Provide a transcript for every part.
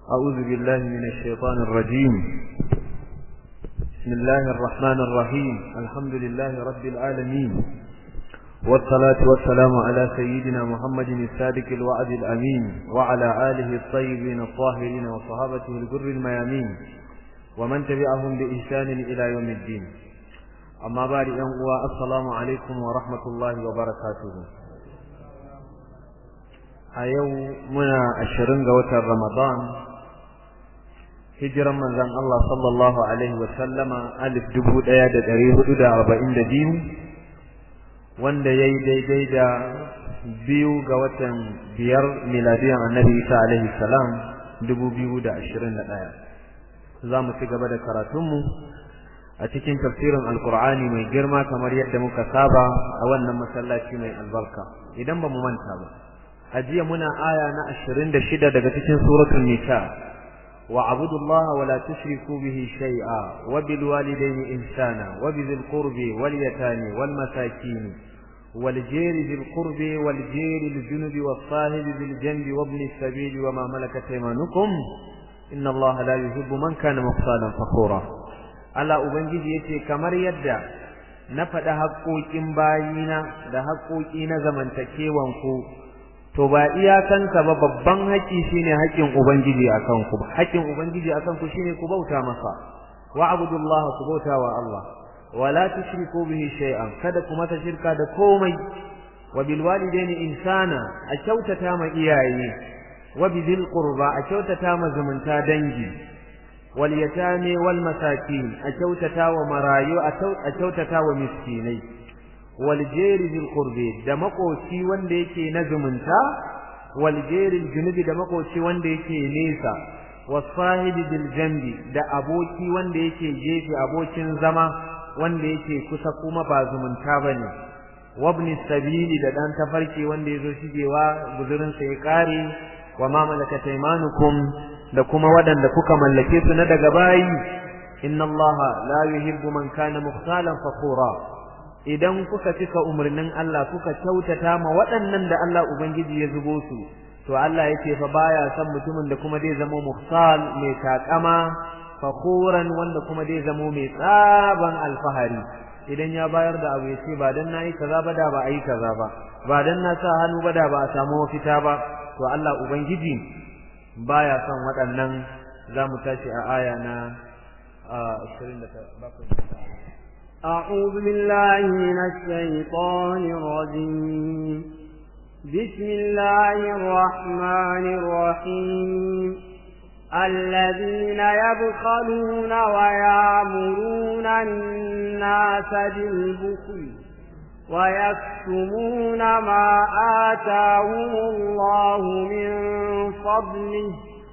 أعوذ بالله من الشيطان الرجيم بسم الله الرحمن الرحيم الحمد لله رب العالمين والصلاة والسلام على سيدنا محمد الصادق الوعد الأمين وعلى آله الطيبين الطاهرين وصحابته الجر الميامين ومن تبعهم بإحسان إلى يوم الدين أما بعد أنقوى السلام عليكم ورحمة الله وبركاته أيو منا الشرنغ وتر رمضان hijiran manzon Allah sallallahu alaihi wa sallama alif dubu ɗaya da ɗari hudu da arba'in da biyu wanda ya yi daidai da biyu ga watan biyar miladiyan annabi isa alaihi salam dubu biyu da ashirin da ɗaya za mu ci gaba da karatunmu a cikin tafsirin alkur'ani mai girma kamar yadda muka saba a wannan masallaci mai albarka idan ba mu manta ba a jiya muna aya na ashirin da shida daga cikin suratul nisa واعبدوا الله ولا تشركوا به شيئا وبالوالدين إحسانا وبذي القرب واليتامى والمساكين والجير ذي القرب والجير الجنب والصاحب بالجنب وابن السبيل وما ملكت ايمانكم إن الله لا يحب من كان مختالا فخورا Allah Ubangiji yace kamar yadda na faɗa haƙoƙin bayina da haƙoƙi na zamantakewan ku to ba iyakanka ba babban haƙƙi shine haƙƙin ubangiji akan ku haƙƙin ubangiji akan ku shine ku bauta masa wa abudullaha ku bauta wa Allah wala tushriku bihi shay'an kada ku mata shirka da komai wa bil walidaini insana a kyautata ma iyaye wa bizil qurba a kyautata ma zumunta dangi wal yatami wal masakin a kyautata wa marayu a kyautata wa miskinai waljeri bil qurbi da makoci wanda yake na zumunta waljeri junubi da makoci wanda yake nesa wasahibi bil jambi da aboki wanda yake gefe abokin zama wanda yake kusa kuma ba zumunta bane wabni sabili da dan tafarki wanda yazo shigewa guzurin sa ya kare wa ma malakat aymanukum da kuma wadanda kuka mallake su na daga bayi inna allaha la yuhibbu man kana mukhtalan fakhura idan kuka cika umarnin Allah kuka kyautata ma waɗannan da Allah Ubangiji ya zubo su to Allah yake fa baya son mutumin da kuma zai zama muhsal mai takama fakhuran wanda kuma zai zama mai tsaban alfahari idan ya bayar da abu yace ba dan nayi kaza ba da ba ayi kaza ba ba dan na sa hannu ba da ba a samu mafita ba to Allah Ubangiji baya son waɗannan za mu tashi a aya na 27 أعوذ بالله من الشيطان الرجيم بسم الله الرحمن الرحيم الذين يبخلون ويامرون الناس بالبخل ويكتمون ما آتاهم الله من فضله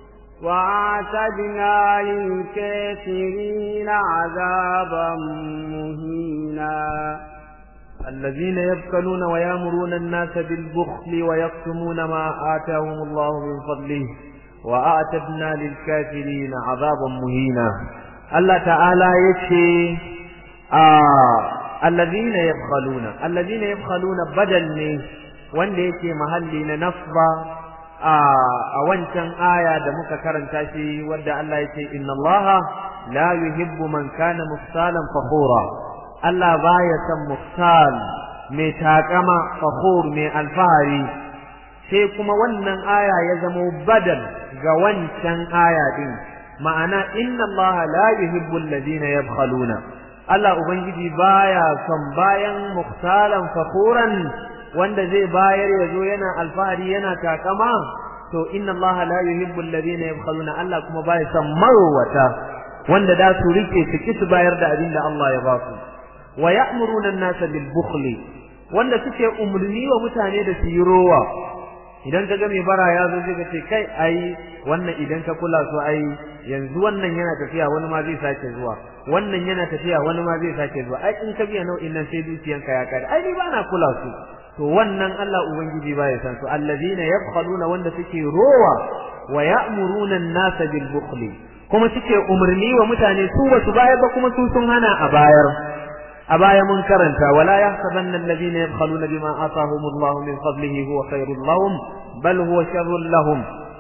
وأعتدنا للكافرين عذابا مهينا الذين يبخلون ويامرون الناس بالبخل ويكتمون ما آتاهم الله من فضله وأعتدنا للكافرين عذابا مهينا الله تعالى يكشي آه الذين يبخلون الذين يبخلون بدل wanda yake mahalli na nasba a wancan aya da muka karanta shi wadda Allah yake inna Allah la yuhibbu man kana mufsalan fakhura Allah baya son mufsal mai takama fakhur mai alfahari sai kuma wannan aya ya zamo badal ga wancan aya din ma'ana inna Allah la yuhibbu alladhina yabkhaluna Allah ubangiji baya son bayan mufsalan fakhuran wanda zai bayar ya zo yana alfahari yana takama to inna Allah la yuhibbu alladhina yabkhaluna Allah kuma baya son marwata wanda da su rike su ki su bayar da abin da Allah ya ba su wa ya'muruna an-nasa bil bukhli wanda suke umurni wa mutane da su yi rowa idan ka ga mai bara ya zo zai ce kai ai wannan idan ka kula su ai yanzu wannan yana tafiya wani ma zai sake zuwa wannan yana tafiya wani ma zai sake zuwa ai in ka biya nau'in nan sai dukiyanka ya kare ai ni ba na kula su to wannan Allah ubangiji ba ya san su allazina yabkhaluna wanda suke rowa wa ya'muruna an-nasa bil bukhli kuma suke umarni wa mutane su ba su bayar ba kuma su sun hana a bayar a baya mun karanta wala yahsabanna alladhina yabkhaluna bima atahum Allah min fadlihi huwa khairul lahum bal huwa sharrul lahum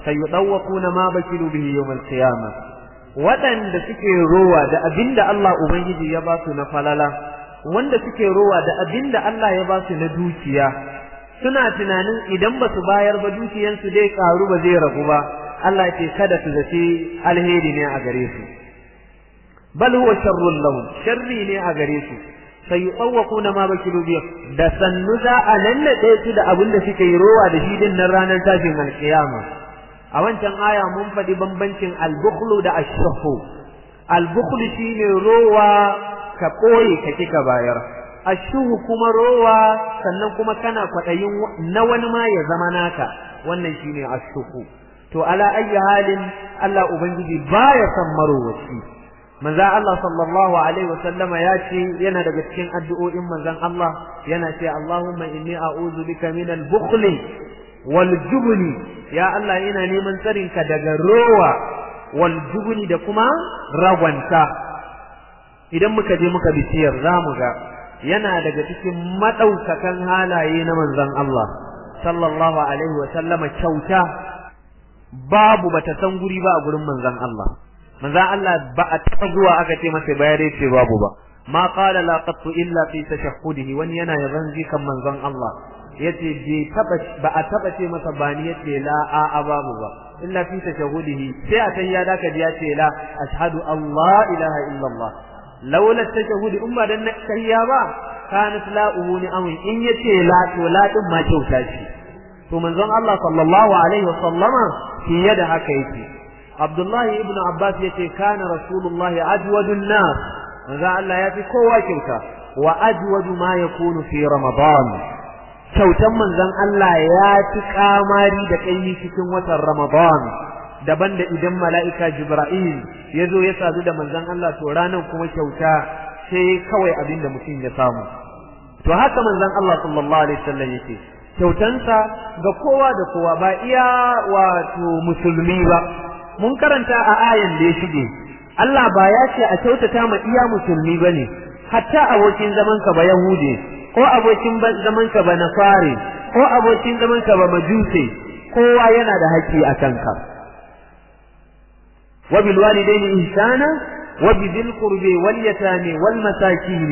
sayudawquna ma bakilu bihi yawm al-qiyamah waɗanda suke rowa da abinda Allah ubangiji ya ba su na falala wanda suke rowa da abinda Allah ya ba su na dukiya suna tunanin idan ba su bayar ba dukiyansu dai karu ba zai ragu ba Allah ce kada su zaci alheri ne a gare su bal huwa sharrun lahum sharri ne a gare su sayuqawquna ma bakilu bi da sannu za a nannade su da abin da suke yi rowa da shi din nan ranar tashin alkiyama a wancan aya mun faɗi bambancin albukhlu da ashrahu albukhlu shine rowa ka koyi ka kika bayar ashuhu kuma rowa sannan kuma kana kwaɗayin na wani ma ya zama naka wannan shine ashuhu to ala ayyi halin Allah ubangiji baya son marowaci manzo Allah sallallahu alaihi wasallama ya ce yana daga cikin addu'o'in manzon Allah yana ce Allahumma inni a'udhu bika min al-bukhli wal jubni ya Allah ina neman tsarin ka daga rowa wal jubni da kuma ragwanta idan muka je muka biciyar zamu ga yana daga cikin madaukakan halaye na manzon Allah sallallahu alaihi wasallama kyauta babu bata san guri ba a gurin manzon Allah manzon Allah ba a taɓa zuwa aka ce masa bayar ce babu ba ma qala la qattu illa fi tashahhudihi wani yana yaban zikan manzon Allah yace bai taba ba a taba ce masa bani yace la a a babu ba illa fi tashahhudihi sai a san ya daka ji yace la ashhadu Allah ilaha illa Allah laula tashahhudi umma dan kariya ba kanat la uhuni amin in yace la to la din ma kyauta ce to manzon Allah sallallahu alaihi wasallama fiye da haka yake Abdullahi ibn Abbas yace kana Rasulullahi ajwadun nas manzo Allah ya fi kowa kyauta wa ajwadu ma yakunu fi Ramadan kyautan manzon Allah ya fi kamari da kai cikin watan Ramadan daban da idan mala'ika Jibril ya zo ya sadu da manzon Allah to ranan kuma kyauta sai kawai abin da mutum ya samu to haka manzon Allah sallallahu alaihi wasallam yake kyautansa ga kowa da kowa ba iya wato musulmi ba mun karanta a ayan da ya shige Allah ba ya ce a kyautata ma iya musulmi bane hatta abokin zaman ka ba yahude ko abokin zaman ka ba nasare ko abokin zaman ka ba majuse kowa yana da haƙƙi a kanka wa bil walidaini ihsana wa bidil qurbi wal yatami wal masakin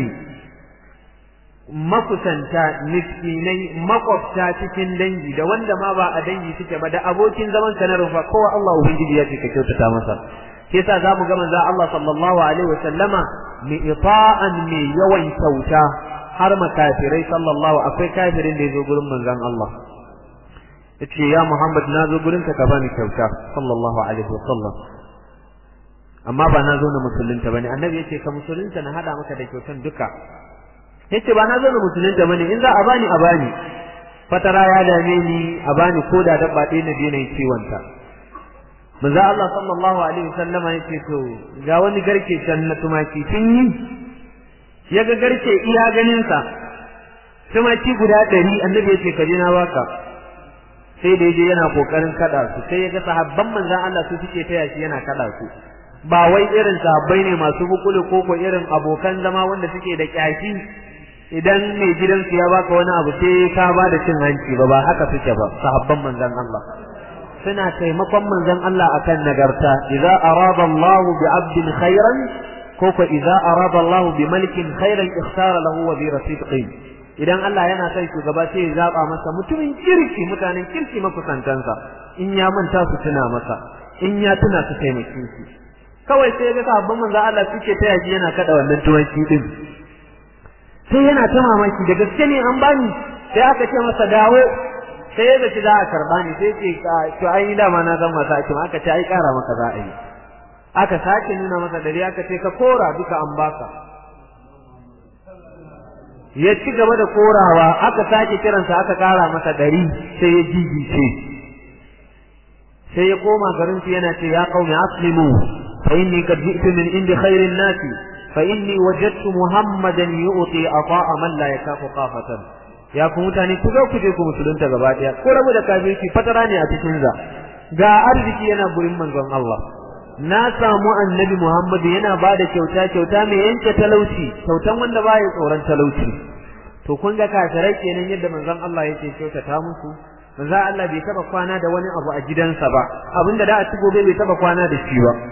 makusanta miskinai makwabta cikin dangi da wanda ma ba a dangi suke ba da abokin zaman ka na rufa kowa Allah ubangiji ya ce ka kyautata masa shi yasa zamu ga manzo Allah sallallahu alaihi wa sallama mi ita'an mi yawan kyauta har makafirai sallallahu akwai kafirin da yazo gurin manzon Allah yace ya Muhammad na zo gurin ka ka bani kyauta sallallahu alaihi wa sallam amma ba na zo na musulunta bane annabi yace ka musulunta na hada maka da kyautan duka yace ba na zo na musulunta bane in za a bani a bani fatara ya dame ni a bani ko da dabba ɗaya na daina ciwon ta manzo Allah sallallahu alaihi wasallama yace to ga wani garke can na tumaki kin yi ya ga garke iya ganin sa tumaki guda ɗari annabi yace ka je na baka sai da yaje yana kokarin kada su sai ya ga sahabban manzon Allah su suke taya shi yana kada su ba wai irin sahabbai ne masu bukulu ko ko irin abokan zama wanda suke da kyashi idan mai gidansu ya baka wani abu sai ka ba da cin hanci ba ba haka suke ba sahabban manzon Allah suna taimakon manzon Allah akan nagarta idza arada Allah bi 'abdin khairan ko ko idza arada Allah bi malikin khairan ikhtara lahu wa bi rasidqin idan Allah yana son shugaba sai ya zaba masa mutumin kirki mutanen kirki makusantansa in ya manta su tuna masa in ya tuna su taimake shi kawai sai ga sahabban manzon Allah suke taya shi yana kada wannan tuwanci din sai yana ta mamaki da gaske ne an bani sai aka ce masa dawo sai ya zaci za a karba ni sai ce to ai ni dama na zan masa ake aka ce ai kara maka za a yi aka sake nuna masa dare aka ce ka kora duka an baka ya ci gaba da korawa aka sake kiransa aka kara masa dari sai ya jijice sai ya koma garin su yana ce ya qaumi aslimu fa inni qad ji'tu min indi khairin nasi فإني وجدت محمدا يؤتي عطاء من لا يكاف قافة ya ku mutane ku zo ku je ku musulunta gaba daya ko rabu da kafirci fatara ne a cikin za ga arziki yana gurin manzon Allah na samu annabi Muhammad yana ba da kyauta kyauta mai yanke talauci kyautan wanda baya tsoron talauci to kun ga kafirai kenan yadda manzon Allah yake kyautata musu manzo Allah bai taba kwana da wani abu a gidansa ba abinda da a ci gobe bai taba kwana da shi ba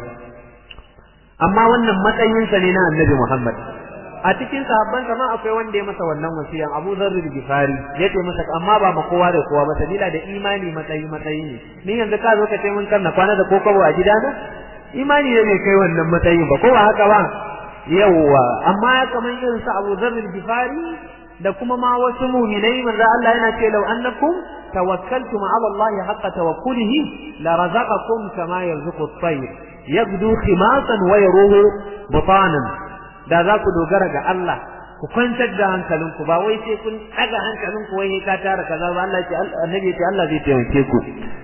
amma wannan matsayinsa ne na annabi Muhammad a cikin sahabban ma akwai wanda ya masa wannan wasiyan Abu Dharr al-Ghifari yace masa amma ba ma kowa da kowa ba sabila da imani matsayi matsayi ne ni yanzu ka zo ka ce mun kanna kwana da kokobo a gidana imani ne kai wannan matsayin ba ko ba haka ba yawwa amma kamar irin sa Abu Dharr al-Ghifari da kuma ma wasu mu'minai manzo Allah yana ce law annakum tawakkaltum ala Allah haqqa tawakkulihi la razaqakum kama yarzuqu at-tayr yabdu khimasan wa yaruhu butanan da za ku dogara ga Allah ku kwantar da hankalinku ba wai sai kun daga hankalinku wai ka tara kaza ba Allah ce annabi ce Allah zai taimake ku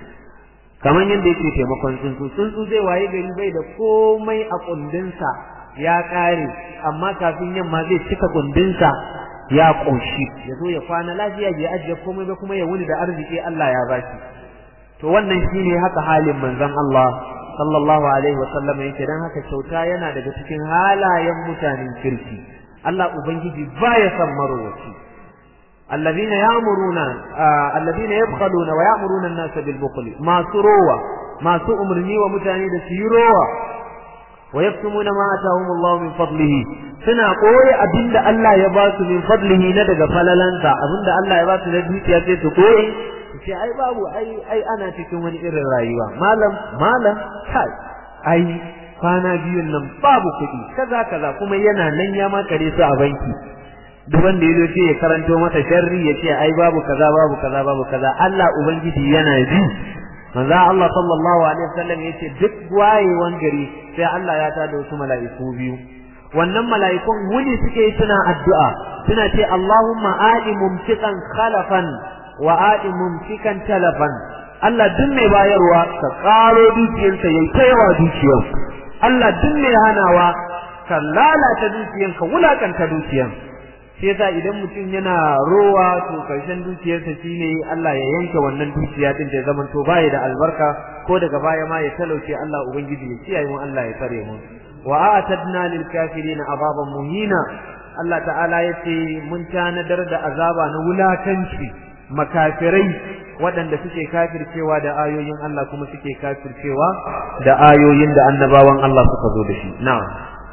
kamar yadda yake taimakon tsuntsu tsuntsu zai waye gari bai da komai a kundinsa ya kare amma kafin yamma zai cika kundinsa ya ƙoshi ya zo ya kwana lafiya bai ajiye komai ba kuma ya wuni da arziki Allah ya bashi to wannan shine haka halin manzon Allah sallallahu alaihi wa sallam yake dan haka kyauta yana daga cikin halayen mutanen kirki Allah ubangiji baya san marowaci alladhina ya'muruna alladhina yabkhaluna wa ya'muruna an-nasa bil bukhli masu rowa masu umurni wa mutane da su yi rowa wa yaktumuna ma atahum Allah min fadlihi suna koyi abinda Allah ya ba su min fadlihi na daga falalansa abinda Allah ya ba su na dukiya sai su koyi ce ai babu ai ai ana cikin wani irin rayuwa malam malam kai ai kwana biyun nan babu kuɗi kaza kaza kuma yana nan ya makare su a banki duk wanda yazo ce ya karanto masa sharri ya ce ai babu kaza babu kaza babu kaza Allah ubangiji yana ji manzo Allah sallallahu alaihi wasallam yace duk wayewan gari sai Allah ya tada wasu mala'iku biyu wannan mala'ikun wuni suke suna addu'a suna ce Allahumma a'i mumtiqan khalafan wa a'i mumtikan talafan Allah duk mai bayarwa ka karo dukiyarsa yayi kaiwa dukiyar Allah duk mai hanawa ka lalata dukiyar ka wulakanta dukiyar sai yasa idan mutum yana rowa to karshen dukiyarsa shine Allah ya yanke wannan dukiya din da zaman to baya da albarka ko daga baya ma ya talauce Allah ubangiji ya kiyaye mu Allah ya tsare mu wa a'tadna lil kafirin azaban muhina Allah ta'ala yace mun tanadar da azaba na wulakanci makafirai waɗanda suke kafircewa da ayoyin Allah kuma suke kafircewa da ayoyin da annabawan Allah suka zo da shi na'am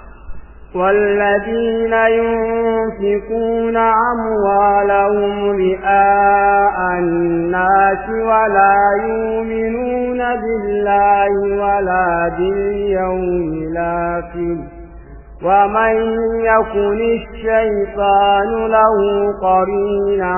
والذين ينفقون أموالهم رئاء الناس ولا يؤمنون بالله ولا باليوم الآخر ومن يكن الشيطان له قرينا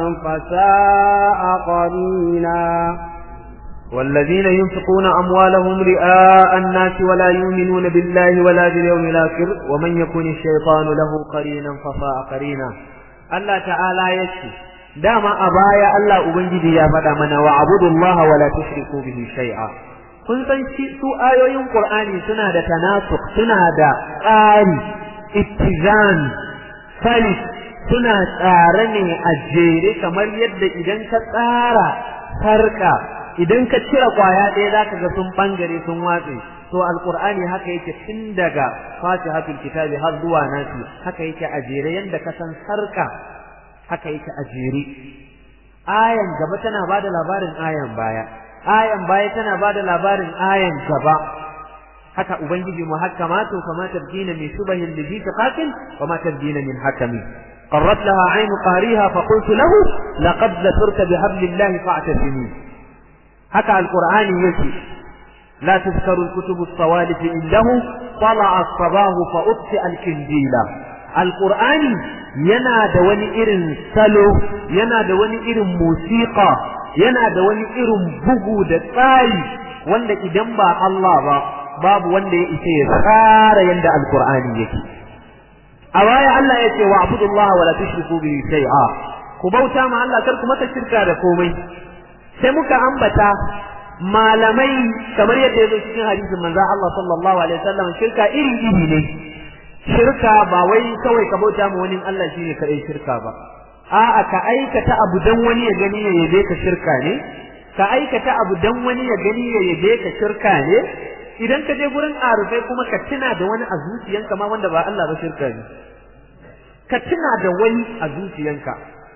فساء قرينا والذين ينفقون أموالهم رئاء الناس ولا يؤمنون بالله ولا باليوم الآخر ومن يكن الشيطان له قرينا فساء قرينا الله تعالى يشفي دام أبايا الله أبنجي يا فدامنا وعبدوا الله ولا تشركوا به شيئا kun san shi su ayoyin Qur'ani suna da tanasuk suna da tsari ittizan salis suna tsare ne a jere kamar yadda idan ka tsara sarka idan ka cire kwaya ɗaya zaka ga sun bangare sun watse to alqur'ani haka yake tun daga fatihatul kitabi har zuwa nasi haka yake a jere yanda ka san sarka haka yake a jere ayan gaba tana bada labarin ayan baya ayan baya tana bada labarin ayan gaba haka ubangiji muhakkamatu kama tabdina min shubahin ladhi taqatil wama tabdina min hakami قرت لها عين قاريها فقلت له لقد ذكرت بحبل الله فاعتصمي هكا القرآن يجي لا تذكر الكتب الصوالف عنده طلع الصباه فأطفئ الكنديل القرآن ينا دوني إرن سلو ينا دوني إرن موسيقى yana da wani irin bugu da tsari wanda idan ba Allah ba babu wanda ya isa ya tsara yanda alqur'ani yake a baya Allah ya ce wa abudullaha wala tushriku bihi shay'a ku bauta ma Allah kar ku mata shirka da komai sai muka ambata malamai kamar yadda ya zo cikin hadisin manzo Allah sallallahu alaihi wasallam shirka iri iri ne shirka ba wai kawai ka bauta ma wani Allah shine kadai shirka ba a'a ka aikata abu dan wani ya gani ya yabe ka shirka ne ka aikata abu dan wani ya gani ya yabe ka shirka ne idan ka je gurin arufai kuma ka tuna da wani a zuciyanka ma wanda ba Allah ba shirka ne ka tuna da wani a zuciyanka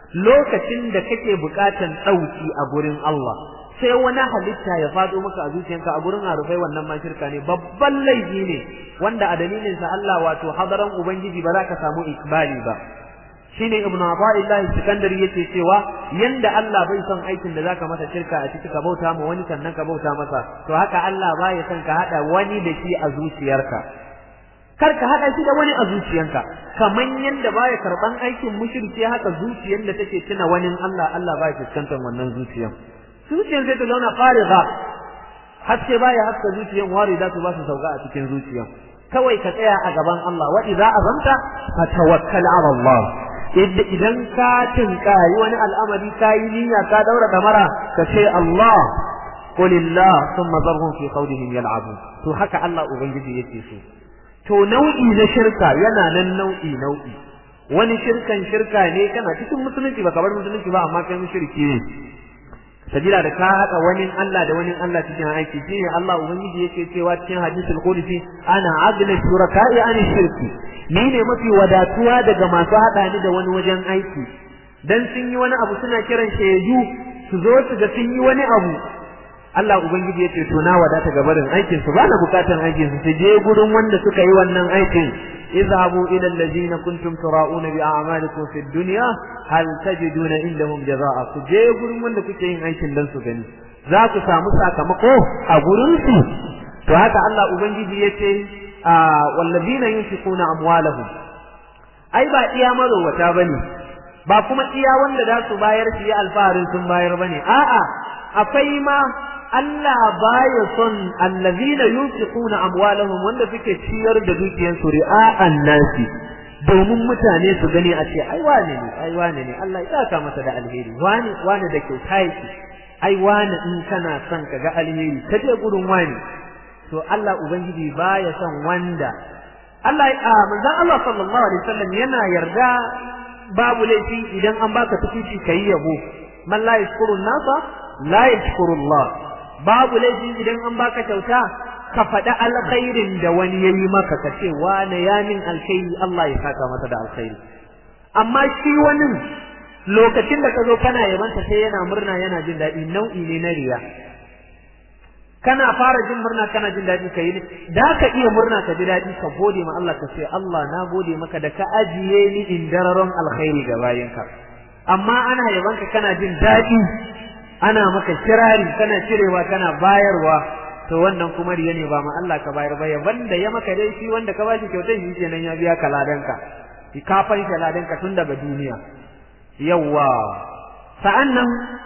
lokacin da kake bukatan dauki a gurin Allah sai wani halitta ya fado maka a zuciyanka a gurin arufai wannan ma shirka ne babban laifi ne wanda a dalilin sa Allah wato hadaran ubangiji ba za ka samu ikbali ba shine ibnu Abdullah Sikandari yake cewa yanda Allah bai son aikin da zaka masa shirka a ciki ka bauta ma wani sannan ka bauta masa to haka Allah baya son ka hada wani da shi a zuciyarka kar ka hada shi da wani a zuciyanka kaman yanda baya karban aikin mushriki haka zuciyar da take tuna wani Allah Allah baya fuskantar wannan zuciyan zuciyar zai ta zauna fariga haske baya haska zuciyan wari za su ba su sauka a cikin zuciyan kawai ka tsaya a gaban Allah wa idza azamta fatawakkal ala Allah idan ka tinkari wani al'amari ka yi niyya ka daura damara ka ce Allah qulillah thumma zarhum fi qawlihim yal'abun to haka Allah ubangiji yake so to nau'i na shirka yana nan nau'i nau'i wani shirkan shirka ne kana cikin musulunci ba bar musulunci ba amma kai mushriki ne sabila da ka haɗa wani Allah da wani Allah cikin aiki shine Allah ubangiji yake cewa cikin hadisul qudsi ana agna shuraka'i an shirki ni ne mafi wadatuwa daga masu haɗa ni da wani wajen aiki dan sun yi wani abu suna kiran shaidu su zo su ga sun yi wani abu Allah ubangiji yace to na wadata ga barin aikin su bana bukatan aikin su su je gurin wanda suka yi wannan aikin اذهبوا إلى الذين كنتم تراؤون بأعمالكم في الدنيا هل تجدون عندهم جزاء كجي gurin wanda kuke yin aikin dan su gani za ku samu sakamako a gurin su to haka Allah ubangiji yace wallazina yunfiquna amwalahum ai ba iya marowata bane ba kuma iya wanda za su bayar su yi alfaharin sun bayar bane a'a akwai ma Allah baya son allazina yunfiquna amwalahum wanda suke ciyar da dukiyar su ri'a'an nasi domin mutane su gani a ce ai wane ne ai wane ne Allah ya saka masa da alheri wane wane da kyauta yake ai wane in kana son ka ga alheri ka je gurin wane to Allah ubangiji baya son wanda Allah a manzon Allah sallallahu alaihi wasallam yana yarda babu laifi idan an baka tukuci kai yabo man la yashkuru nasa la yashkuru Allah babu laifi idan an baka kyauta ka faɗi alkhairin da wani ya yi maka ka ce wane ya min alkhairi Allah ya saka masa da alkhairi amma shi wani lokacin da ka zo kana yabanta sai yana murna yana jin daɗi nau'i ne na riya kana fara jin murna kana jin daɗi ka yi ne da ka iya murna ka ji daɗi ka gode ma Allah ka ce Allah na gode maka da ka ajiye ni in dararon alkhairi ga bayinka amma ana yabanka kana jin daɗi ana maka kirari kana cirewa kana bayarwa to wannan kuma riya ne ba ma Allah ka bayar ba ya banda ya maka dai shi wanda ka bashi kyautar shi kenan ya biya ka ladanka ki ka fanshe ladanka tun daga duniya yawa sa'annan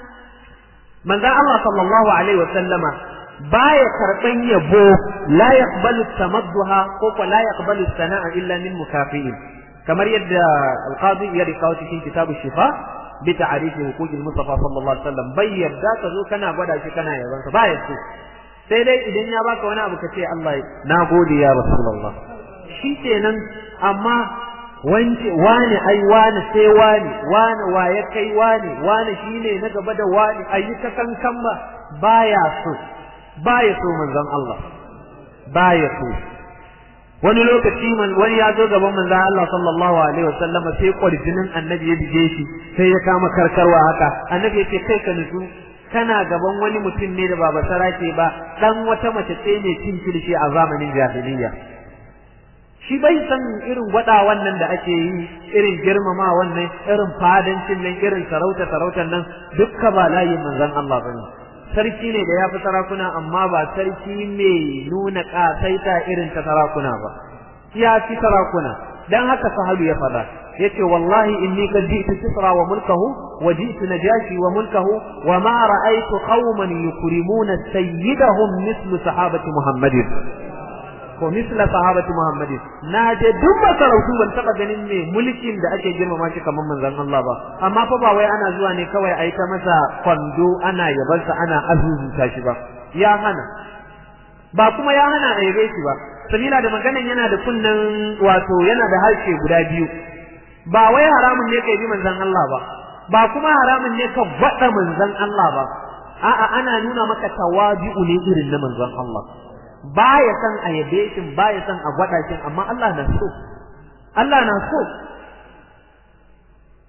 manzon Allah sallallahu alaihi wa sallama baya karban yabo la yaqbalu tamadduha ko ko la yaqbalu sana'a illa min mukafi'in kamar yadda alqadi ya rikawo cikin kitabu shifa bi ta'arifi huquqil mustafa sallallahu alaihi wasallam bai yadda ka zo kana gwada shi kana yaban sa baya so sai dai idan ya baka wani abu ka ce Allah na gode ya rasulullah shi kenan amma wance wani ai wani sai wani wani wa ya kai wani wani shine na gaba da wani ayi ta kankan ba baya so baya so manzon Allah baya so wani lokaci man wani ya zo gaban manzon Allah sallallahu alaihi wasallam sai kwarjinin annabi ya bige shi sai ya kama karkarwa haka annabi ya ce kai ka nutsu kana gaban wani mutum ne da baba sarake ba dan wata mace ce mai cin kirshi a zamanin jahiliyya shi bai san irin gwada wannan da ake yi irin girmama wannan irin fadancin nan irin sarauta sarautar nan dukka ba layin manzon Allah bane sarki ne da ya fi sarakuna amma ba sarki mai nuna kasaita irin ta sarakuna ba ya fi sarakuna dan haka sahabu ya fada yace wallahi inni qad ji'tu kisra wa mulkahu wa ji'tu najashi wa mulkahu wa ma ra'aytu qauman yukrimuna sayyidahum mithlu sahabati muhammadin ko misla sahabati muhammadin na je duk masarautu ban taba ganin me mulkin da ake girmama shi kamar manzon Allah ba amma fa ba wai ana zuwa ne kawai a yi ta masa kwando ana yabansa ana azuzuta shi ba ya hana ba kuma ya hana a yabe shi ba sabila da maganan yana da kunnan wato yana da harshe guda biyu ba wai haramun ne kai bi manzon Allah ba ba kuma haramun ne ka gwada manzon Allah ba a'a ana nuna maka tawabi'u ne irin na manzon Allah baya san a yabe shi baya san a gwada shi amma Allah na so Allah na so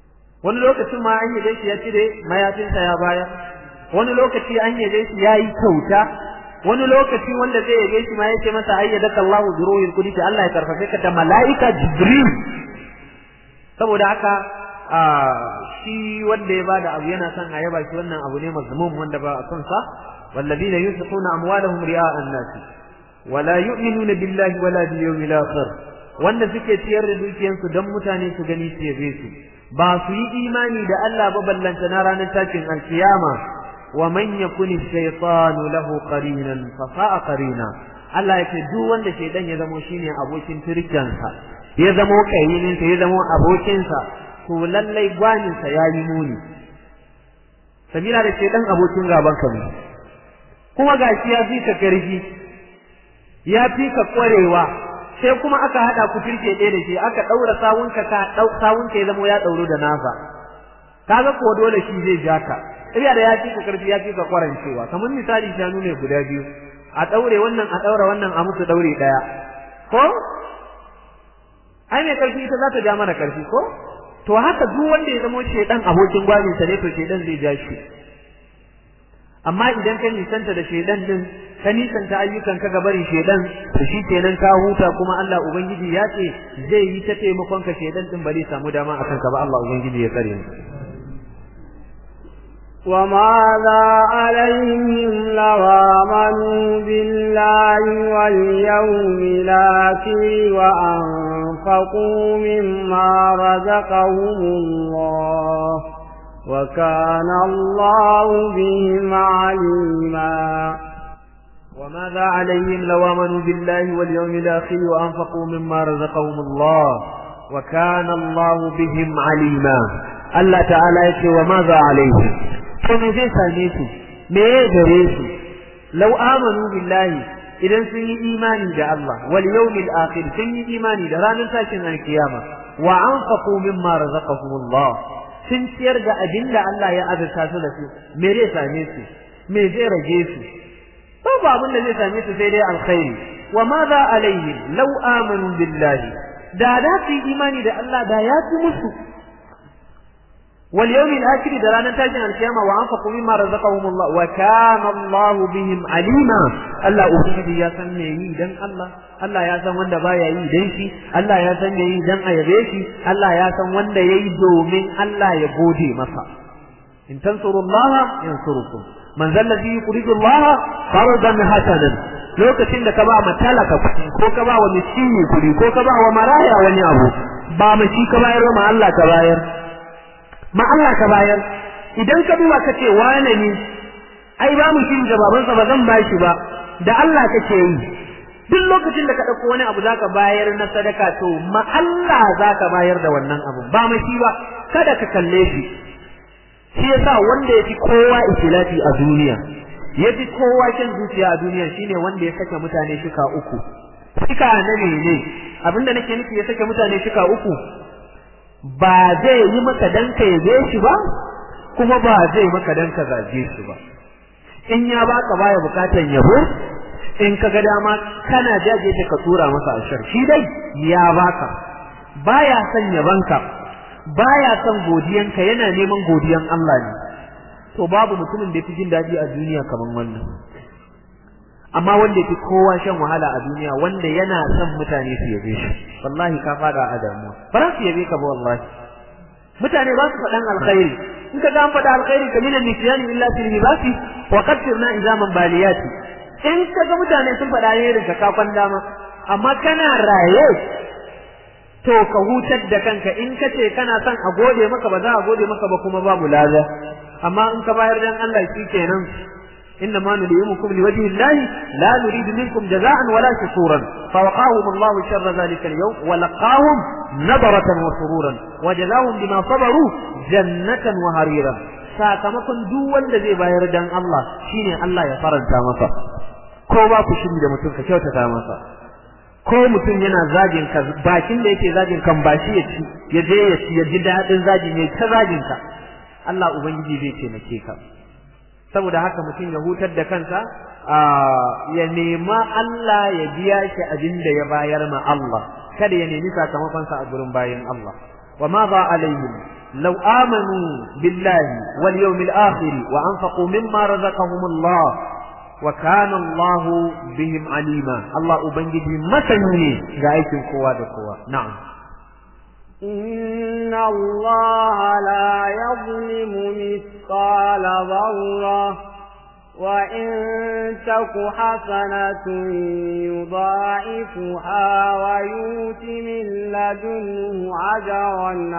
wani lokacin ma an yaje shi ya cire mayafinsa ya bayar wani lokaci an yaje shi ya yi kyauta wani lokaci wanda zai yabe shi ma ya ce masa ayyadaka Allahu bi ruhil qudus Allah ya karfafe ka da mala'ika Jibril saboda haka shi wanda ya bada abu yana son a yaba shi wannan abu ne mazmum wanda ba a son sa والذين ينفقون أموالهم رئاء الناس ولا يؤمنون بالله ولا باليوم الآخر wanda suke ciyar da dukiyansu don mutane su gani su yabe su ba su yi imani da Allah ba ballanta na ranar tashin alkiyama wa man yakuni shaytanu lahu qarinan fa sa'a qarina Allah ya ce duk wanda shaydan ya zamo shine abokin turkiyansa ya zamo kayinin ya zamo abokin sa to lallai gwanin sa yayi muni sabila da shaydan abokin gaban ka ne kuma gashi ya fi ka karfi ya fi ka kwarewa sai kuma aka hada ku turke ɗaya da shi aka daura sawunka ka dau sawunka ya zama ya dauro da nasa kaga ko dole shi zai ja ka iya da ya fi ka karfi ya fi ka kwarancewa kamar misali shanu ne guda biyu a daure wannan a daura wannan a musu daure daya ko ai mai karfi ita za ta ja mana karfi ko to haka duk wanda ya zama shedan abokin gwajin sa ne to shedan zai ja shi amma idan ka nisanta da shedan din ka nisanta ayyukan ka gabarin shedan to shi kenan ka huta kuma Allah ubangiji ya ce zai yi ta taimakon ka shedan din ba zai samu dama akan ka ba Allah ubangiji ya tsare mu وماذا عليهم لو آمنوا بالله واليوم الآخر وأنفقوا مما رزقهم الله وكان الله بهم عليما وماذا عليهم لو آمنوا بالله واليوم الآخر وأنفقوا مما رزقهم الله وكان الله بهم عليما الله تعالى يقول وماذا عليهم to me zai same su me ya gare su law amanu billahi idan sun yi imani da Allah wal yawmil akhir sun yi imani da ranar tashin alkiyama wa anfaqu mimma razaqahumullah sun ciyar da abin da Allah ya azurta su da su me zai same su me zai rage su babu abin da zai same su sai dai alkhairi wa ma za alaihim law amanu billahi da da su yi imani da Allah da ya fi musu واليوم الآخر درانا تاجن القيامة وأنفقوا مما رزقهم الله وكان الله بهم عليما الله أبنجي يا سن يي دن الله الله يا سن wanda baya yi dan shi Allah ya san yayi dan a yabe shi Allah ya san wanda yayi domin Allah ya gode masa in tansurullaha yansurukum man zal ladhi yuridu Allah fardan hasanan lokacin da ka ba matalaka kuɗi ko ka ba wa miskini kuɗi ko ka ba wa maraya wani abu ba mu shi ka bayar ma Allah ka bayar ma Allah ka bayar idan ka duba ka ce wane ne ai ba mu shi da babansa ba zan ba shi ba da Allah kake yi duk lokacin da ka ɗauko wani abu zaka bayar na sadaka to ma Allah zaka bayar da wannan abu ba mu shi ba kada ka kalle shi shi yasa wanda yafi kowa ikhlasi a duniya yafi kowa kyan zuciya a duniya shine wanda ya saka mutane shika uku shika na ne abinda nake nufi ya saka mutane shika uku ba zai yi maka dan ka yabe shi ba kuma ba zai maka dan ka zage shi ba in ya baka baya bukatan yabo in ka ga dama kana jaje ta ka tura masa ashar shi dai ya baka baya son yabanka baya son godiyanka yana neman godiyan Allah ne to babu mutumin da yafi jin daɗi a duniya kaman wannan amma wanda yafi kowa shan wahala a duniya wanda yana son mutane su yabe shi wallahi ka fada a damuwa ba za su yabe ka ba wallahi mutane ba su faɗan alkhairi in ka ga an faɗa alkhairi ka minan nisyani illa fil libasi wa qaddirna izaman baliyati in ka ga mutane sun faɗa alherin ka kafan dama amma kana raye to ka hutar da kanka in ka ce kana son a gode maka ba za a gode maka ba kuma babu laza amma in ka bayar dan Allah kenan إنما نليمكم لوجه الله لا نريد منكم جزاء ولا شكورا فوقاهم الله شر ذلك اليوم ولقاهم نظرة وسرورا وجزاهم بما صبروا جنة وهريرا sakamakon duk wanda zai bayar dan Allah shine Allah ya faranta masa ko ba ku shiri da mutum ka kyautata masa ko mutum yana zagin ka bakin da yake zagin kan ba shi ya ci ya je ya ci ya ji dadin zagi ne ta zagin ka Allah ubangiji zai taimake ka saboda haka mutum ya hutar da kansa ya nema Allah ya biya shi abin da ya bayar ma Allah kada ya nemi sakamakon sa a gurin bayin Allah wa ma ba alaihim law amanu billahi wal yawmil akhir wa anfaqu mimma razaqahum Allah wa kana Allah bihim alima Allah ubangiji masani ne ga aikin kowa da kowa na'am إن الله لا يظلم مثقال ذرة وإن تك حسنة يضاعفها ويؤت من لدنه أجرا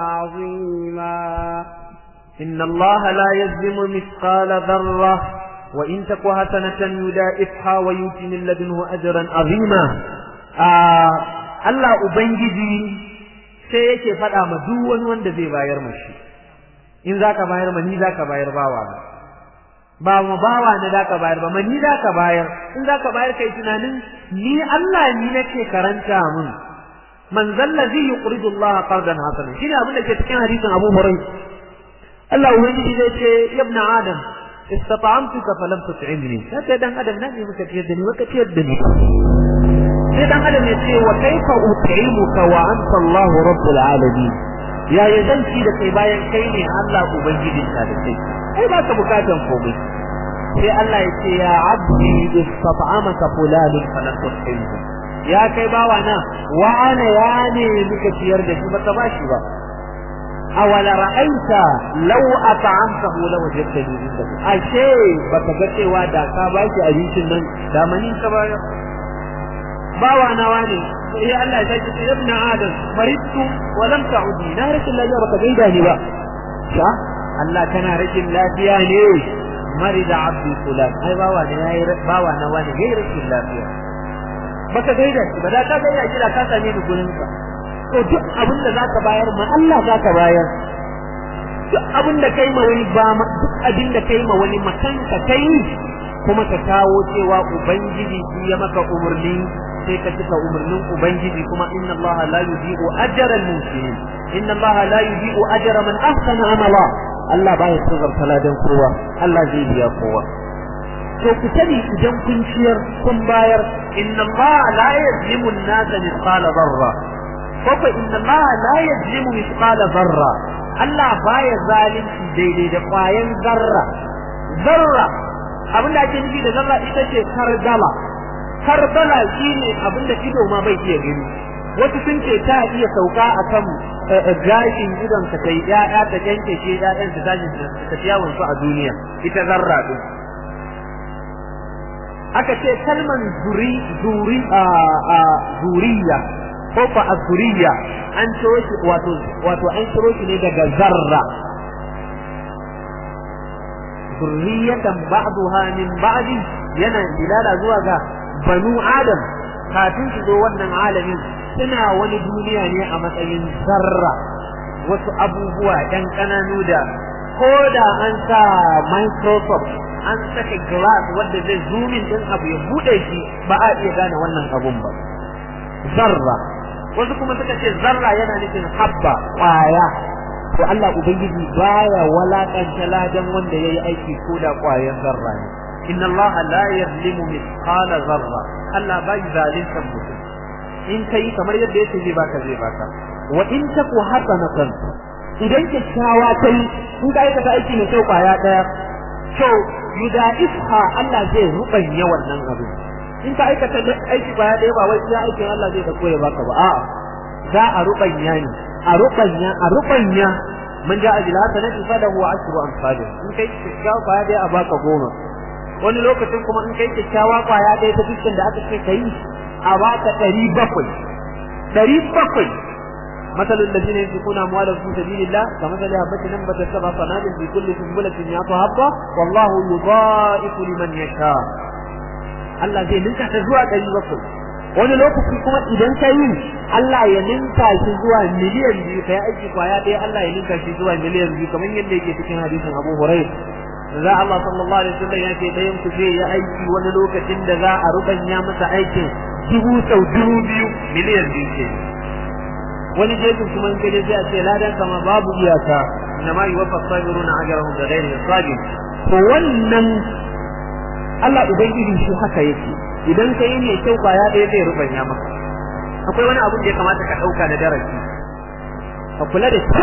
عظيما إن الله لا يظلم مثقال ذرة وإن تك حسنة يضاعفها ويؤت من لدنه أجرا عظيما آه الله أبنجي sai yake faɗa ma duk wani wanda zai bayar mashi in zaka bayar ma ni zaka bayar bawa ba ma bawa ne zaka bayar ba ma ni zaka bayar in zaka bayar kai tunanin ni Allah ni nake karanta mun man zallazi yuqridu Allah qardan hasana shine abin da ke cikin hadisin Abu Hurairah Allah ubangiji zai ce ibn Adam istata'amtuka falam tut'imni sai dan adam nan ne muka ciyar da ni muka ciyar da ni sai dan adam ya ce wa kaifa ut'imuka wa anta Allah rabbul alamin ya ya zan ci da kai bayan kai ne Allah ubangijin ka da kai ai ba ka bukatan komai sai Allah ya ce ya abdi istata'amaka fulanun falan tut'imhu ya kai bawa na wa ana ya ne muka ciyar da shi baka bashi ba awala ra'aita law at'amtahu law wajadtahu indak ashe baka ga cewa da ka bashi abincin nan da manin ka bayar bawa nawa ne sai Allah ya ce ibn adam maridtu wa lam ta'udi na rashin lafiya baka gaida ni ba sha Allah kana rashin lafiya ne marida abdi fulan ai bawa ne yayi bawa nawa ne yayi rashin lafiya baka gaida shi ba da ka gaida shi da ka same ni gurin ka to duk abin da zaka bayar ma Allah zaka bayar duk abin da kai ma wani ba duk abin da kai ma wani makanka kai kuma ka kawo cewa ubangiji shi ya maka umurni sai ka cika umarnin ubangiji kuma inna allaha la yudhi'u ajra al-muhsinin inna allaha la yudhi'u ajra man ahsana amala Allah baya tsogar taladan kowa Allah zai biya kowa to ku sani idan kun ciyar kun bayar inna allaha la yuzlimu an-nasa mithqala dharra ko ko inna allaha la yuzlimu mithqala dharra Allah baya zalunci daidai da kwayan zarra zarra abinda ake nufi da zarra ita ce kardala karbala shine abinda ido ma bai iya gani wasu sun ce ta iya sauka akan gashin idon ka kai ya'ya ta yanke shi ya'yan su tashi ta yawon su a duniya ita zarra din aka ce kalman zuri zuri a a zuriya ko fa azuriya an ciro shi wato wato an ciro shi ne daga zarra zurriyatan ba'daha min ba'di yana dilala zuwa ga banu adam kafin su zo wannan alamin suna wani duniya ne a matsayin zarra wasu abubuwa ɗan ƙananu da ko da an sa microsoft an saka glass wanda zai zoomin din abu ya bude shi ba a iya gane wannan abun ba zarra wasu kuma suka ce zarra yana nufin habba ƙwaya to Allah ubangiji baya walakanta ladan wanda yayi aiki ko da ƙwayan zarra ne inna Allah la yazlimu mithqala zarra Allah bai zalunta mutum in kai kamar yadda yake zai baka zai baka wa in taku hasanatan idan kyakkyawa kai in ka aikata aiki mai kyau kwaya daya to yudaifha Allah zai rubanya wannan abin in ka aikata aiki kwaya daya ba wai iya aikin Allah zai dauko ya baka ba a'a za a rubanya ne a rubanya a rubanya man ja'a bil hasanati falahu ashru amsalih in kai kyakkyawa kwaya daya a baka goma wani lokacin kuma in kai kyakkyawa kwaya daya ta dukkan da aka ce kai a baka ɗari bakwai ɗari bakwai مثل الذين ينفقون أموالهم في سبيل الله كمثل حبة نبتت سبع صنابل في كل سنبلة مئة حبة والله يضاعف لمن يشاء Allah zai ninka ta zuwa ɗari bakwai wani lokaci kuma idan ka yi Allah ya ninka shi zuwa miliyan biyu kai aiki kwaya ɗaya Allah ya ninka shi zuwa miliyan biyu kamar yadda yake cikin hadisin Abu Hurairah za Allah sallallahu alaihi wasallam ya ce ɗayan ku zai yi aiki wani lokacin da za a rubanya masa aikin dubu sau dubu biyu miliyan biyu ce wani jefin kuma in kaje sai a ce ladan kama babu iyaka inna ma yuwaffa sabiruna ajrahum bi ghairi hisab to wannan Allah ubangiji shi haka yake idan ka yi mai kyau kwaya ɗaya zai rubanya maka akwai wani abu da ya kamata ka ɗauka da darasi ka kula da kyau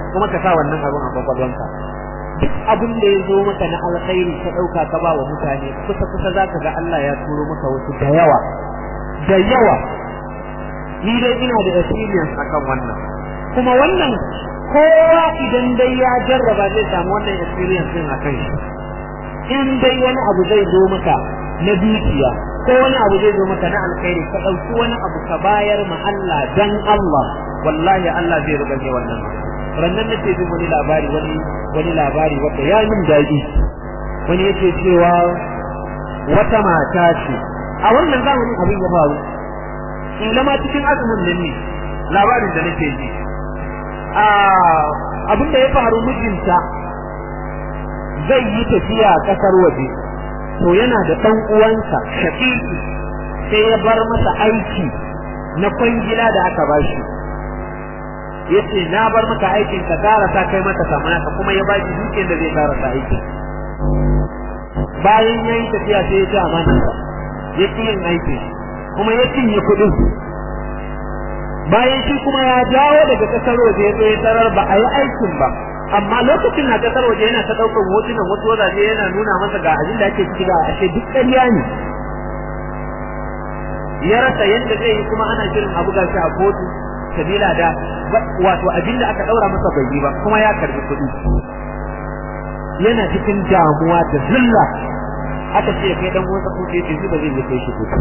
kuma ka sa wannan abin a kwakwalwanka duk abin da ya zo maka na alkhairi ka ɗauka ka ba wa mutane kusa kusa za ka ga Allah ya turo maka wasu da yawa da yawa ni dai ina da experience akan wannan kuma wannan kowa idan dai ya jarraba zai samu wannan experience din akan shi in dai wani abu zai zo maka na dukiya ko wani abu zai zo maka na alkhairi ka ɗauki wani abu ka bayar ma Allah dan Allah wallahi Allah zai rubaje wannan rannan nake jin wani labari wani wani labari wanda ya min daɗi wani yake cewa wata mata ce a wannan zamanin abin ya faru in ma cikin azumin nan ne labarin da nake ji a abin da ya faru mijinta zai yi tafiya kasar waje to yana da ɗan uwansa shafiqi sai ya bar masa aiki na kwangila da aka bashi yace na bar maka aikin ka karasa kai mata samana ka kuma ya baki dukiyar da zai karasa aiki bayan yayi tafiya sai ya ci amana ya ci yin aiki kuma ya cinye kuɗin bayan shi kuma ya dawo daga kasar waje ya ya tarar ba a yi aikin ba amma lokacin na kasar waje yana ta ɗaukar hotunan wasu wazaje yana nuna masa ga abin da ake ciki ga ashe duk ƙarya ne ya rasa yadda zai yi kuma ana shirin abu ga shi a kotu sabila da wato abin da aka ɗaura masa bai yi ba kuma ya karbi kuɗi yana cikin damuwa da zilla aka ce kai dan wasa ko ce ba zai yi kai shi kotu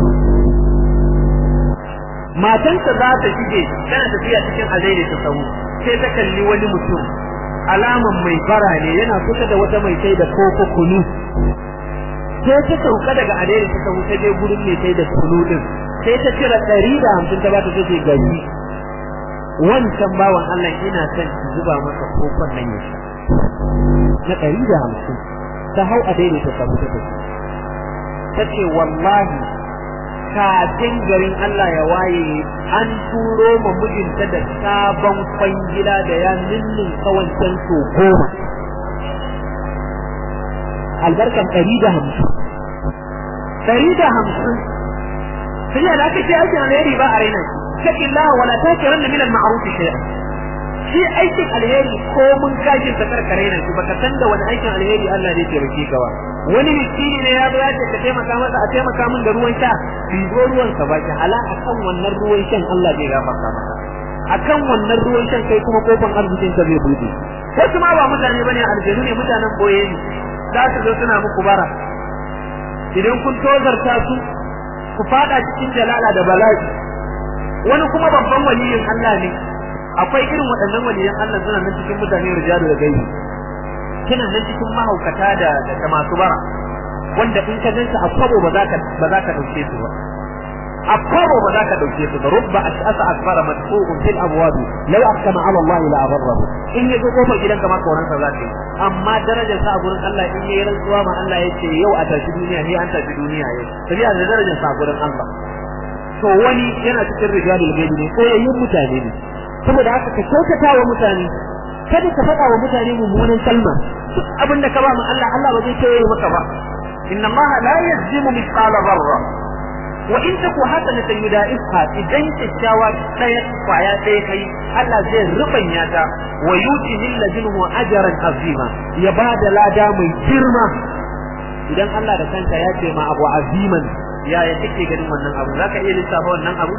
matansa za ta shige tana tafiya cikin azaire ta sahu sai ta kalli wani mutum alaman mai bara ne yana kusa da wata mai sai da koko kunu sai ta sauka daga azaire ta sahu ta je gurin mai sai da kunu din sai ta cire ɗari da hamsin ta bata take gari wancan bawan Allah ina son ki zuba masa kokon nan ya sha na ɗari da hamsin ta hau azaire ta sahu ta tafi ta ce wallahi kafin garin Allah ya waye an turo ma mijinta da sabon kwangila da ya ninnin kawancan so goma albarkan ɗari da hamsin ɗari da hamsin sai da aka ce aikin alheri ba a raina shaki Allah wala ta kiran da minan ma'aruf shay'a shi aikin alheri ko mun kashin sa karkare nan shi baka san da wani aikin alheri Allah zai taimake ka ba wani miskini ne ya zo ya ce ka taimaka masa a taimaka min da ruwan sha bi zo ruwan ka baki ala akan wannan ruwan shan Allah zai gafarta maka akan wannan ruwan shan kai kuma kofan arzikin ka zai bude wasu ma ba mutane bane aljanu ne mutanen boye ne za su zo suna muku bara idan kun tozarta su ku fada cikin jalala da bala'i wani kuma babban waliyin Allah ne akwai irin waɗannan waliyan Allah suna nan cikin mutane rijalu da gaibi kina nan cikin mahaukata da da masu bara wanda in ka ganka a kwabo ba za ka ba za ka dauke su ba a kwabo ba za ka dauke su ba rubba ash'asa akbara madfu'un fil abwab law aqsama ala Allah la abarrahu in ya zo kofar gidan ka ma kauran sa za ka yi amma darajar sa a gurin Allah in yayi rantsuwa ma Allah yace yau a tashi duniya ne an tashi duniya yau tabiya da darajar sa a gurin Allah to wani yana cikin rijalul gaibi ne ko yayin mutane ne saboda haka ka kyautata wa mutane kada ka faɗa wa mutane mummunan kalma duk abin da ka ba mu Allah Allah ba zai tawaye maka ba inna Allah la yazlimu mithqala dharra wa in taku hasanatan yudaiha idan kyakkyawa ɗaya kwaya ɗaya kai Allah zai rubanya ta wa yuti min ladunhu ajran azima ya ba da lada mai girma idan Allah da kanka ya ce ma abu aziman yaya kake ganin wannan abu zaka iya lissafa wannan abu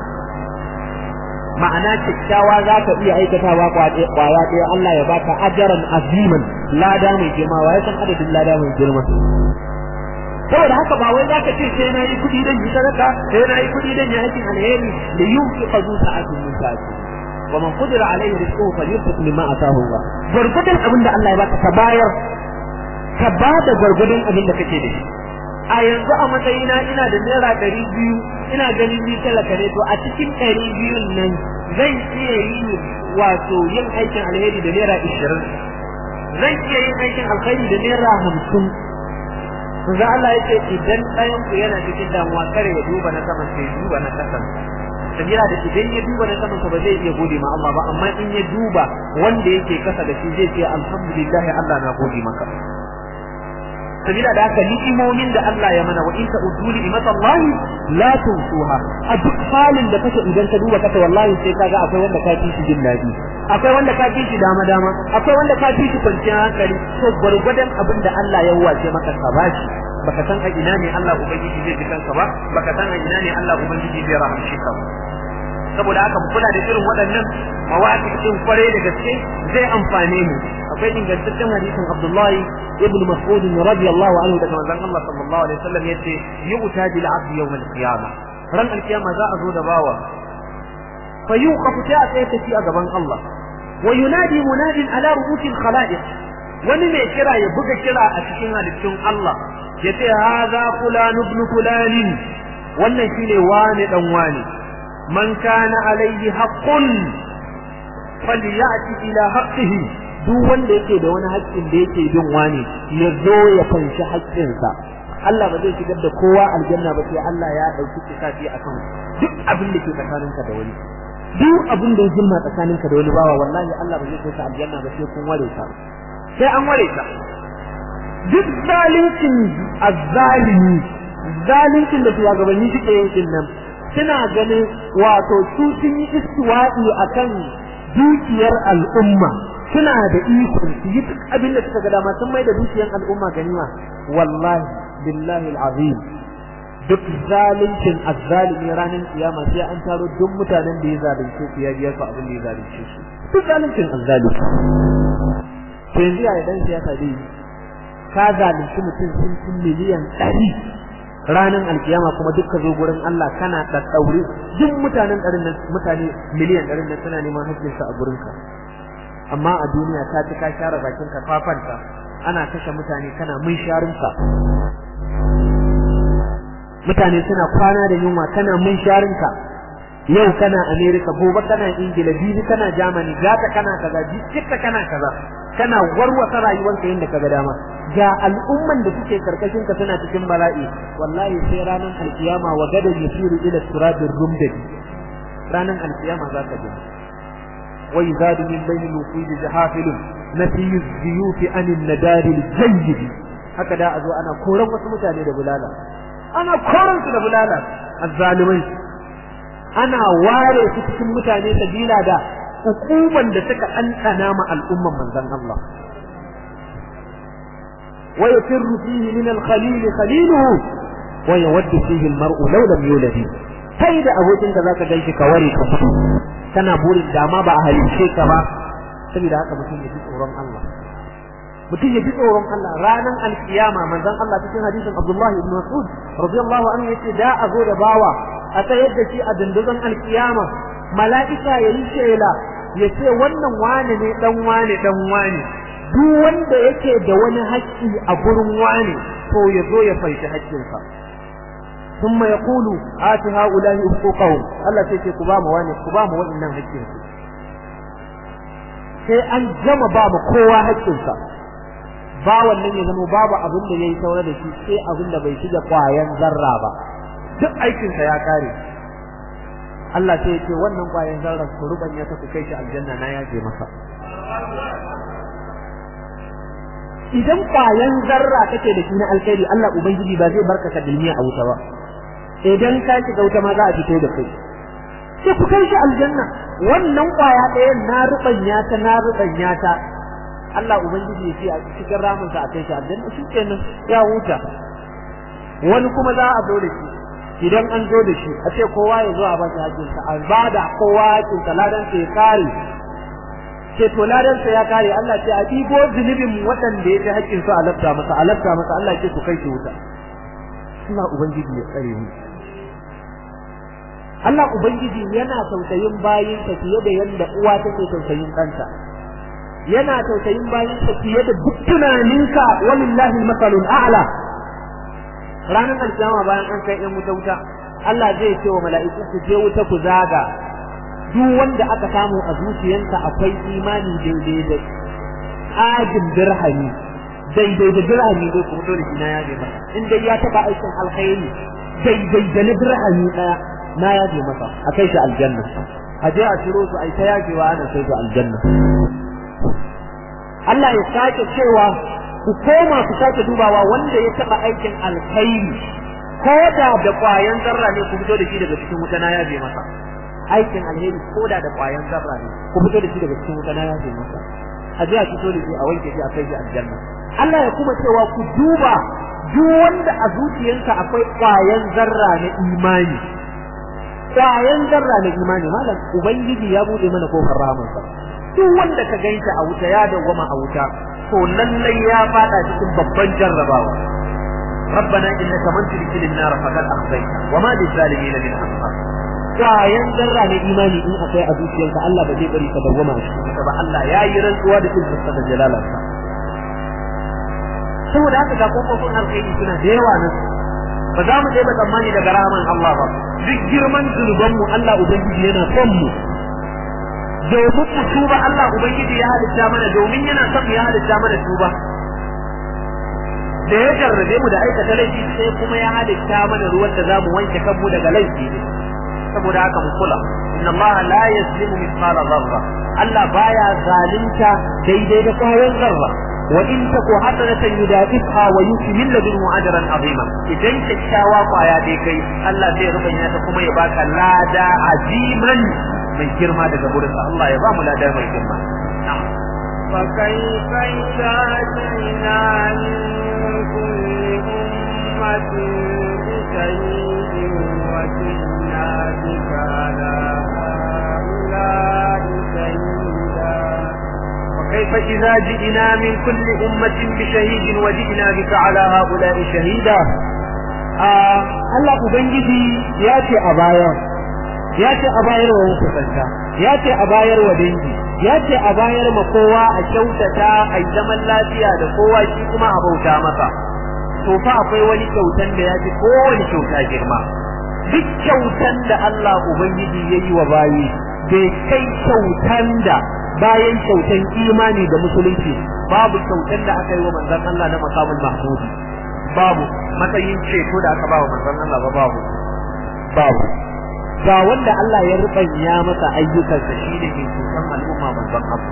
ma'ana kyakkyawa za ka iya aikatawa kwaya ɗaya Allah ya baka ajaran aziman lada mai girma wa ya san adadin lada mai girma saboda haka ba wai zaka ce sai na yi kuɗi dan yi sadaka sai na yi kuɗi dan yi aikin alheri da yunfi qazu sa'atin min sa'ati wa man qadira alayhi rizquhu falyunfiq mimma ataahu Allah gurgudun abin da Allah ya baka ka bayar ka bada gurgudun abin da kake da shi a yanzu a matsayina ina da naira ɗari biyu ina ganin ni talaka ne to a cikin ɗari biyun nan zan iya yi wato yin aikin alheri da naira ishirin zan iya yin aikin alheri da naira hamsin Manzo Allah ya ce idan ɗayan ku yana cikin damuwa kare ya duba na saman sai duba na kasan sabila da idan ya duba na saman ba zai iya gode ma Allah ba amma in ya duba wanda yake kasa da shi zai ce alhamdulillah Allah na gode maka sabila da haka ni'imomin da Allah ya mana wa in ta'uddu ni'matallahi la tunsuha a duk halin da kake idan ka duba kaka wallahi sai kaga akwai wanda ka fi shi jin daɗi akwai wanda ka fi shi dama dama akwai wanda ka fi shi kwanciyar hankali to gwargwadon abin da Allah ya wace maka ka bashi baka san a ina ne Allah ubangiji zai ji kanka ba baka san a ina ne Allah ubangiji zai rahamshe ka ba saboda haka mu kula da irin waɗannan mawaƙi din kware da gaske zai amfane mu akwai ingantaccen hadisin Abdullahi ibn Mas'ud radiyallahu anhu daga manzon Allah sallallahu alaihi wasallam yace yu'ta bil 'abdi yawm al-qiyamah ran al-qiyama za a zo da bawa fa yuqafu ta sai tafi a gaban Allah wa yunadi munadin ala ru'usil khalaiq wani mai kira ya buga kira a cikin halittun Allah yace hadha fulan ibn fulan wannan shine wani dan wani man kana alayhi haqqun falyati ila haqqihi duk wanda yake da wani haƙƙin da yake bin wani ya zo ya fanshi haƙƙinsa Allah ba zai shigar da kowa aljanna ba sai Allah ya dauki kitabi akan duk abin da ke tsakaninka da wani duk abin da ya jimma tsakaninka da wani bawa wallahi Allah ba zai kai ka aljanna ba sai kun ware ka sai an ware ka duk zalincin azzalimi zalincin da shugabanni suke yin nan suna ganin wato su sun yi istiwa'i akan dukiyar al'umma suna da ikon su yi duk abin da suka ga dama sun mai da dukiyar al'umma ganima wallahi billahi al'azim duk zalincin azzalimi ranar kiyama sai an taro duk mutanen da ya zalunce su ya biya su abin da ya zalunce su duk zalincin azzalimi to yanzu ya dan siyasa dai ka zalunci mutum sun cin miliyan ɗari ranar alkiyama kuma duk ka zo gurin Allah kana da daure duk mutanen ɗarin nan mutane miliyan ɗarin nan suna neman haƙƙinsa a gurinka amma a duniya ta ci ka share bakin ka fafanta ana kashe mutane kana mun sharinka mutane suna kwana da yunwa kana mun sharinka yau kana America gobe kana Ingila bibi kana Germany gata kana kaza jikka kana kaza kana warwasa rayuwarka yadda kaga dama ga al'umman da suke karkashin ka suna cikin bala'i wallahi sai ranar alkiyama wa gadan yasiru ila siradir rumdadi ranar alkiyama za ka ji wa yuzadu min bainil wuqidi jahafilun nafiyu ziyufi anin nadaril jayyid haka da a zo ana koran wasu mutane da bulala ana koran su da bulala azzalimai ana ware su cikin mutane sabila da hukuman da suka ɗanɗana ma al'umman manzon Allah wa yafirru fihi min al-khalil khaliluhu wa yawaddu fihi al-mar'u law lam yulad kai da abokin ka zaka ganshi ka ware ka fito kana burin dama ba a halice ka ba saboda haka mutum ya ji tsoron Allah mutum ya ji tsoron Allah ranar alkiyama manzon Allah cikin hadisin Abdullah ibn Mas'ud radiyallahu anhu yace da a zo da bawa a tsayar da shi a dandazon alkiyama mala'ika ya yi shela ya ce wannan wane ne dan wane dan wane duk wanda yake da wani haƙƙi a gurin wane to ya zo ya fanshi haƙƙinsa ثم يقول آت هؤلاء حقوقهم الله sai ku ba mu wani ku ba mu wannan haƙƙin su sai an gama ba mu kowa haƙƙinsa ba wannan ya zama babu abin da yayi saura da shi sai abin da bai shiga kwayan zarra ba duk aikinsa ya kare Allah sai ya ce wannan kwayan zarra ku rubanya ta ku kai shi aljanna na yaje masa idan kwayan zarra kake da shi na alkhairi Allah ubangiji ba zai barka ka dilmiya a wuta ba idan ka shiga wuta ma za a fito da kai sai ku kai shi aljanna wannan kwaya ɗaya na rubanya ta na rubanya ta Allah ubangiji ya ce a cikin ramin sa a kai shi aljanna shi kenan ya huta wani kuma za a zo da shi idan an zo da shi a ce kowa ya zo a ba shi hakkin sa a bada kowa hakkin sa ladan sa ya kare ce to ladan sa ya kare Allah ce a dibo zunubin waɗanda ya ji hakkin su a lafta masa a lafta masa Allah ce ku kai shi wuta Allah ubangiji ya tsare mu Allah ubangiji yana tausayin bayin sa fiye da yanda uwa take tausayin ɗanta yana tausayin bayin sa fiye da duk tunaninka walillahi masalul a'la ranar alkiyama bayan an kai ɗan wuta wuta Allah zai ce wa mala'iku ku je wuta ku zaga duk wanda aka samu a zuciyarsa akwai imani daidai da ajin dirhami daidai da dirhami zai kuma dole shi na yaje masa in dai ya taba aikin alkhairi daidai da na dirhami daya na yaje masa a kai shi aljanna a je a ciro su ai ta yajewa ana kai su aljanna Allah ya sake cewa ku koma ku sake dubawa wanda ya taba aikin alkhairi ko da da kwayan zarra ne ku fito da shi daga cikin wuta na yaje masa aikin alheri ko da da kwayan zarra ne ku fito da shi daga cikin wuta na yaje masa a ji a fito da shi a wanke shi a kai shi aljanna Allah ya kuma cewa ku duba duk wanda a zuciyarsa akwai kwayan zarra na imani kwayan zarra na imani malam ubangiji ya bude mana kofar rahamarsa duk wanda ka gaita a wuta ya dawwama a wuta to lallai ya fada cikin babban jarrabawa ربنا إنك من تدخل النار فقد أخزيته وما للظالمين من أنصار kwayan zarra na imani in akwai a zuciyarka Allah ba zai bari ka dawwama a cikin ba Allah ya yi rantsuwa da cikin da jalalarsa saboda haka ga kofofin alkhairi suna da yawa nan ba za mu ba tsammani daga rahaman Allah ba duk girman zunuban mu Allah ubangiji yana son mu domin mu tuba Allah ubangiji ya halitta mana domin yana son ya halitta mana tuba da ya jarrabe mu da aikata laifi sai kuma ya halitta mana ruwan da zamu wanke kanmu daga laifi ne saboda haka mu kula inna Allah la yazlimu mithqala dharra Allah baya zalunta daidai da kwayan zarra wa in taku hasanatan yudafiha wa yuti min ladunhu ajran azima idan kyakkyawa kwaya dai kai Allah zai rubanya ta kuma ya baka lada aziman mai girma daga gurin Allah ya ba mu lada mai girma فكيف إذا جئنا من كل أمة بشهيد وجئنا بك على هؤلاء شهيدا وكيف إذا جئنا من كل أمة بشهيد وجئنا بك على هؤلاء شهيدا آه الله أبنجي ياتي أبايا ياتي أبايا ومكسنتا ياتي أبايا ودنجي yace a bayar ma kowa a kyautata a zaman lafiya da kowa shi kuma a bauta masa to fa akwai wani kyautan da yafi kowane kyauta girma duk kyautan da Allah ubangiji yayi wa bayi bai kai kyautan da bayan kyautan imani da musulunci babu kyautan da aka yi wa manzon Allah na makamul mahmud babu matsayin ceto da aka ba wa manzon Allah ba babu babu ga wanda Allah ya rubanya masa ayyukansa shi ne ke cutan al'umma manzon Allah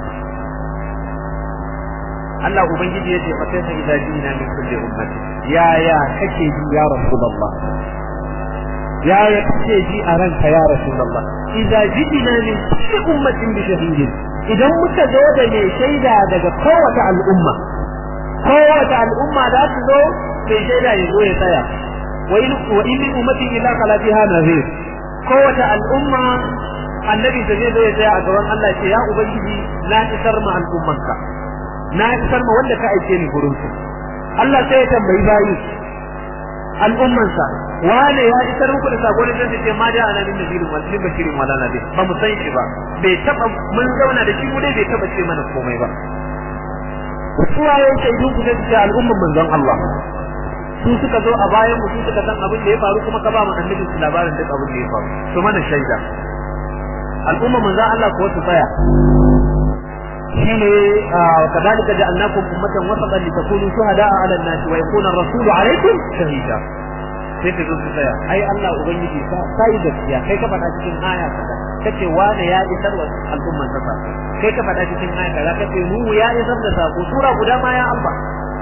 Allah ubangiji yace fa kai idza jina min kulli ummati ya ya kake ji ya rasulullah ya ya kake ji a ranka ya rasulullah idza jina min kulli ummatin bi shahidin idan muka zo da mai shaida daga kowace al'umma kowace al'umma za su zo mai shaida ya zo ya tsaya wa in wa in min ummatin illa kala fiha nazir kowace al'umma annabi da zai zo ya tsaya a gaban Allah ce ya ubangiji na isar ma al'ummanka na isar ma wanda ka aike ni gurin su Allah sai ya tambayi bayi al'ummansa wane ya isar muku da sako da ce ma da ana min nabirin wa min bashirin wala nabi ba mu san shi ba bai taba mun zauna da shi mu dai bai taba ce mana komai ba suwaye shaidun ku da al'umman manzon Allah su suka zo a bayan mu su suka san abin da ya faru kuma ka ba mu annabi su labarin duk abin da ya faru to mana shaida al'umma manzo Allah ko su tsaya shine kadalika ja'alnakum ummatan wasatan litakunu shuhada'a 'ala an-nas wa yakuna ar-rasulu 'alaykum shahida sai ka zo su tsaya ai Allah ubangiji ka sai gaskiya kai ka faɗa cikin aya kaza kace wane ya isar wa al'umman sa kai ka faɗa cikin aya kaza kace nuhu ya isar da sako sura guda ma ya Allah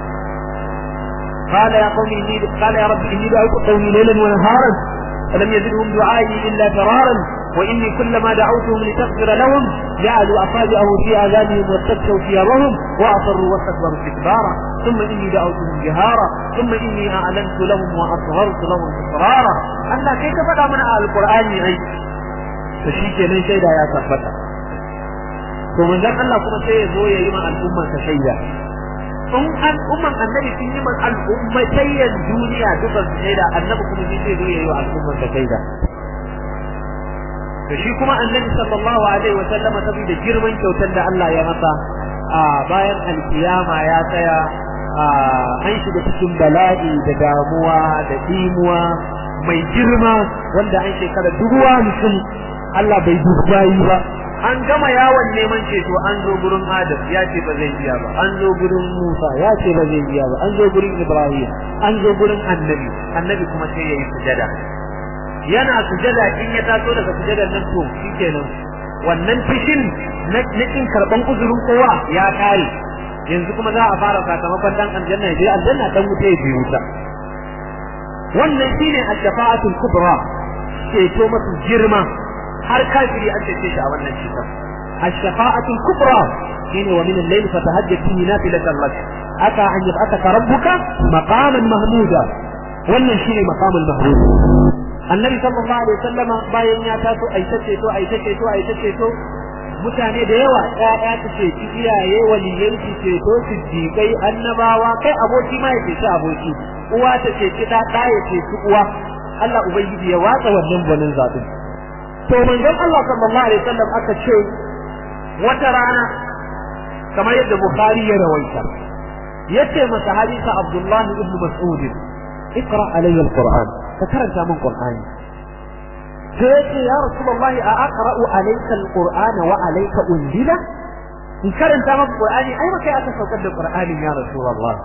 قال يا قوم إني قال يا رب إني دعوت قومي ليلا ونهارا فلم يزدهم دعائي إلا فرارا وإني كلما دعوتهم لتغفر لهم جعلوا أصابعهم في آذانهم واستكشوا ثيابهم وأصروا واستكبروا استكبارا ثم إني دعوتهم جهارا ثم إني أعلنت لهم وأصغرت لهم إصرارا أنا كيف فدا من آل القرآن أي فشيك من شيدا يا ثبتا ومن ذلك الله كما سيزوي يما الأمة شيدا in al'umman annabi sun yi man al'ummatayyan duniya duka su shaida annabi kuma shi zai zo yayi wa al'umman ta shaida to shi kuma annabi sallallahu alaihi wa sallama saboda girman kyautar da Allah ya masa a bayan alkiyama ya tsaya an shiga cikin bala'i da damuwa da dimuwa mai girma wanda an shekara dubu hamsin Allah bai dubayi ba an gama yawon neman ceto an zo gurin Adam ya ce ba zai iya ba an zo gurin Musa ya ce ba zai iya ba an zo gurin Ibrahim an zo gurin Annabi Annabi kuma sai yayi sujada yana sujada in ya taso daga sujadar nan to shikenan wannan fishin na kin karban uzurin kowa ya kare yanzu kuma za a fara sakamakon dan aljanna ya je aljanna dan wuta ya je wuta wannan shine ash-shafa'atul kubra ceto masu girma har kafiri an cece shi a wannan ceton ash-shafa'atul kubra shine wa min al-layl fatahajjat bihi nafilatan lak aka an yab'athaka rabbuka maqaman mahmuda wannan shine maqamul mahmud annabi sallallahu alaihi wasallam bayan ya taso aita ceto aita ceto aita ceto mutane da yawa ƴaƴa su ce ci iyaye waliyai su ceto siddiƙai annabawa kai aboki ma ya ceci aboki uwa ta ceci ɗa ɗa ya ceci uwa Allah ubangiji ya watsa wannan gwanin zaɓin to manzon Allah sallallahu alaihi wasallam aka ce wata rana kamar yadda Bukhari ya rawaita yace masa hadisa Abdullah ibn Mas'ud اقرا علي القران فكرنت من قراني sai ya rasulullahi a aqra'u alayka alqur'ana wa alayka unzila in karanta maka qur'ani ai maka aka saukar da qur'ani ya rasulullah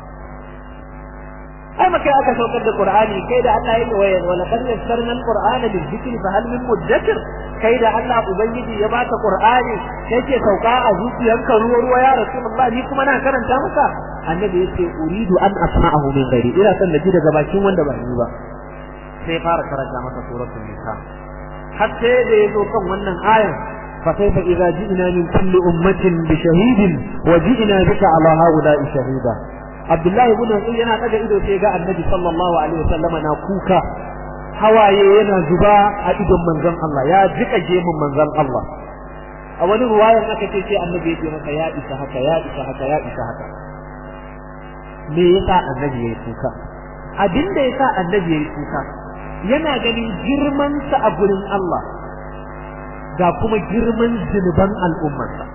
ai maka aka saukar da qur'ani kai da Allah yake waya wa laqad yassarna alqur'ana lizikri fa hal min mudakkir kai da Allah ubangiji ya baka qur'ani yake sauka a zuciyarka ruwa ruwa ya rasulullah ni kuma na karanta maka annabi yace uridu an asma'ahu min ghairi ina son naji daga bakin wanda ba ni ba sai fara karanta masa suratul nisa har sai da yazo kan wannan ayan fa kaifa idza ji'na min kulli ummatin bi shahidin wa ji'na bika ala haula'i shahida Abdullahi ibn Mas'ud yana daga ido sai ga Annabi sallallahu alaihi wasallama na kuka hawaye yana zuba a idon manzon Allah ya jika gemun manzon Allah a wani ruwayan aka ce sai Annabi ya ce masa ya isa haka ya isa haka ya isa haka me yasa Annabi ya yi kuka abin da yasa Annabi ya yi kuka yana ganin girmansa a gurin Allah ga kuma girman zunuban al'ummarsa.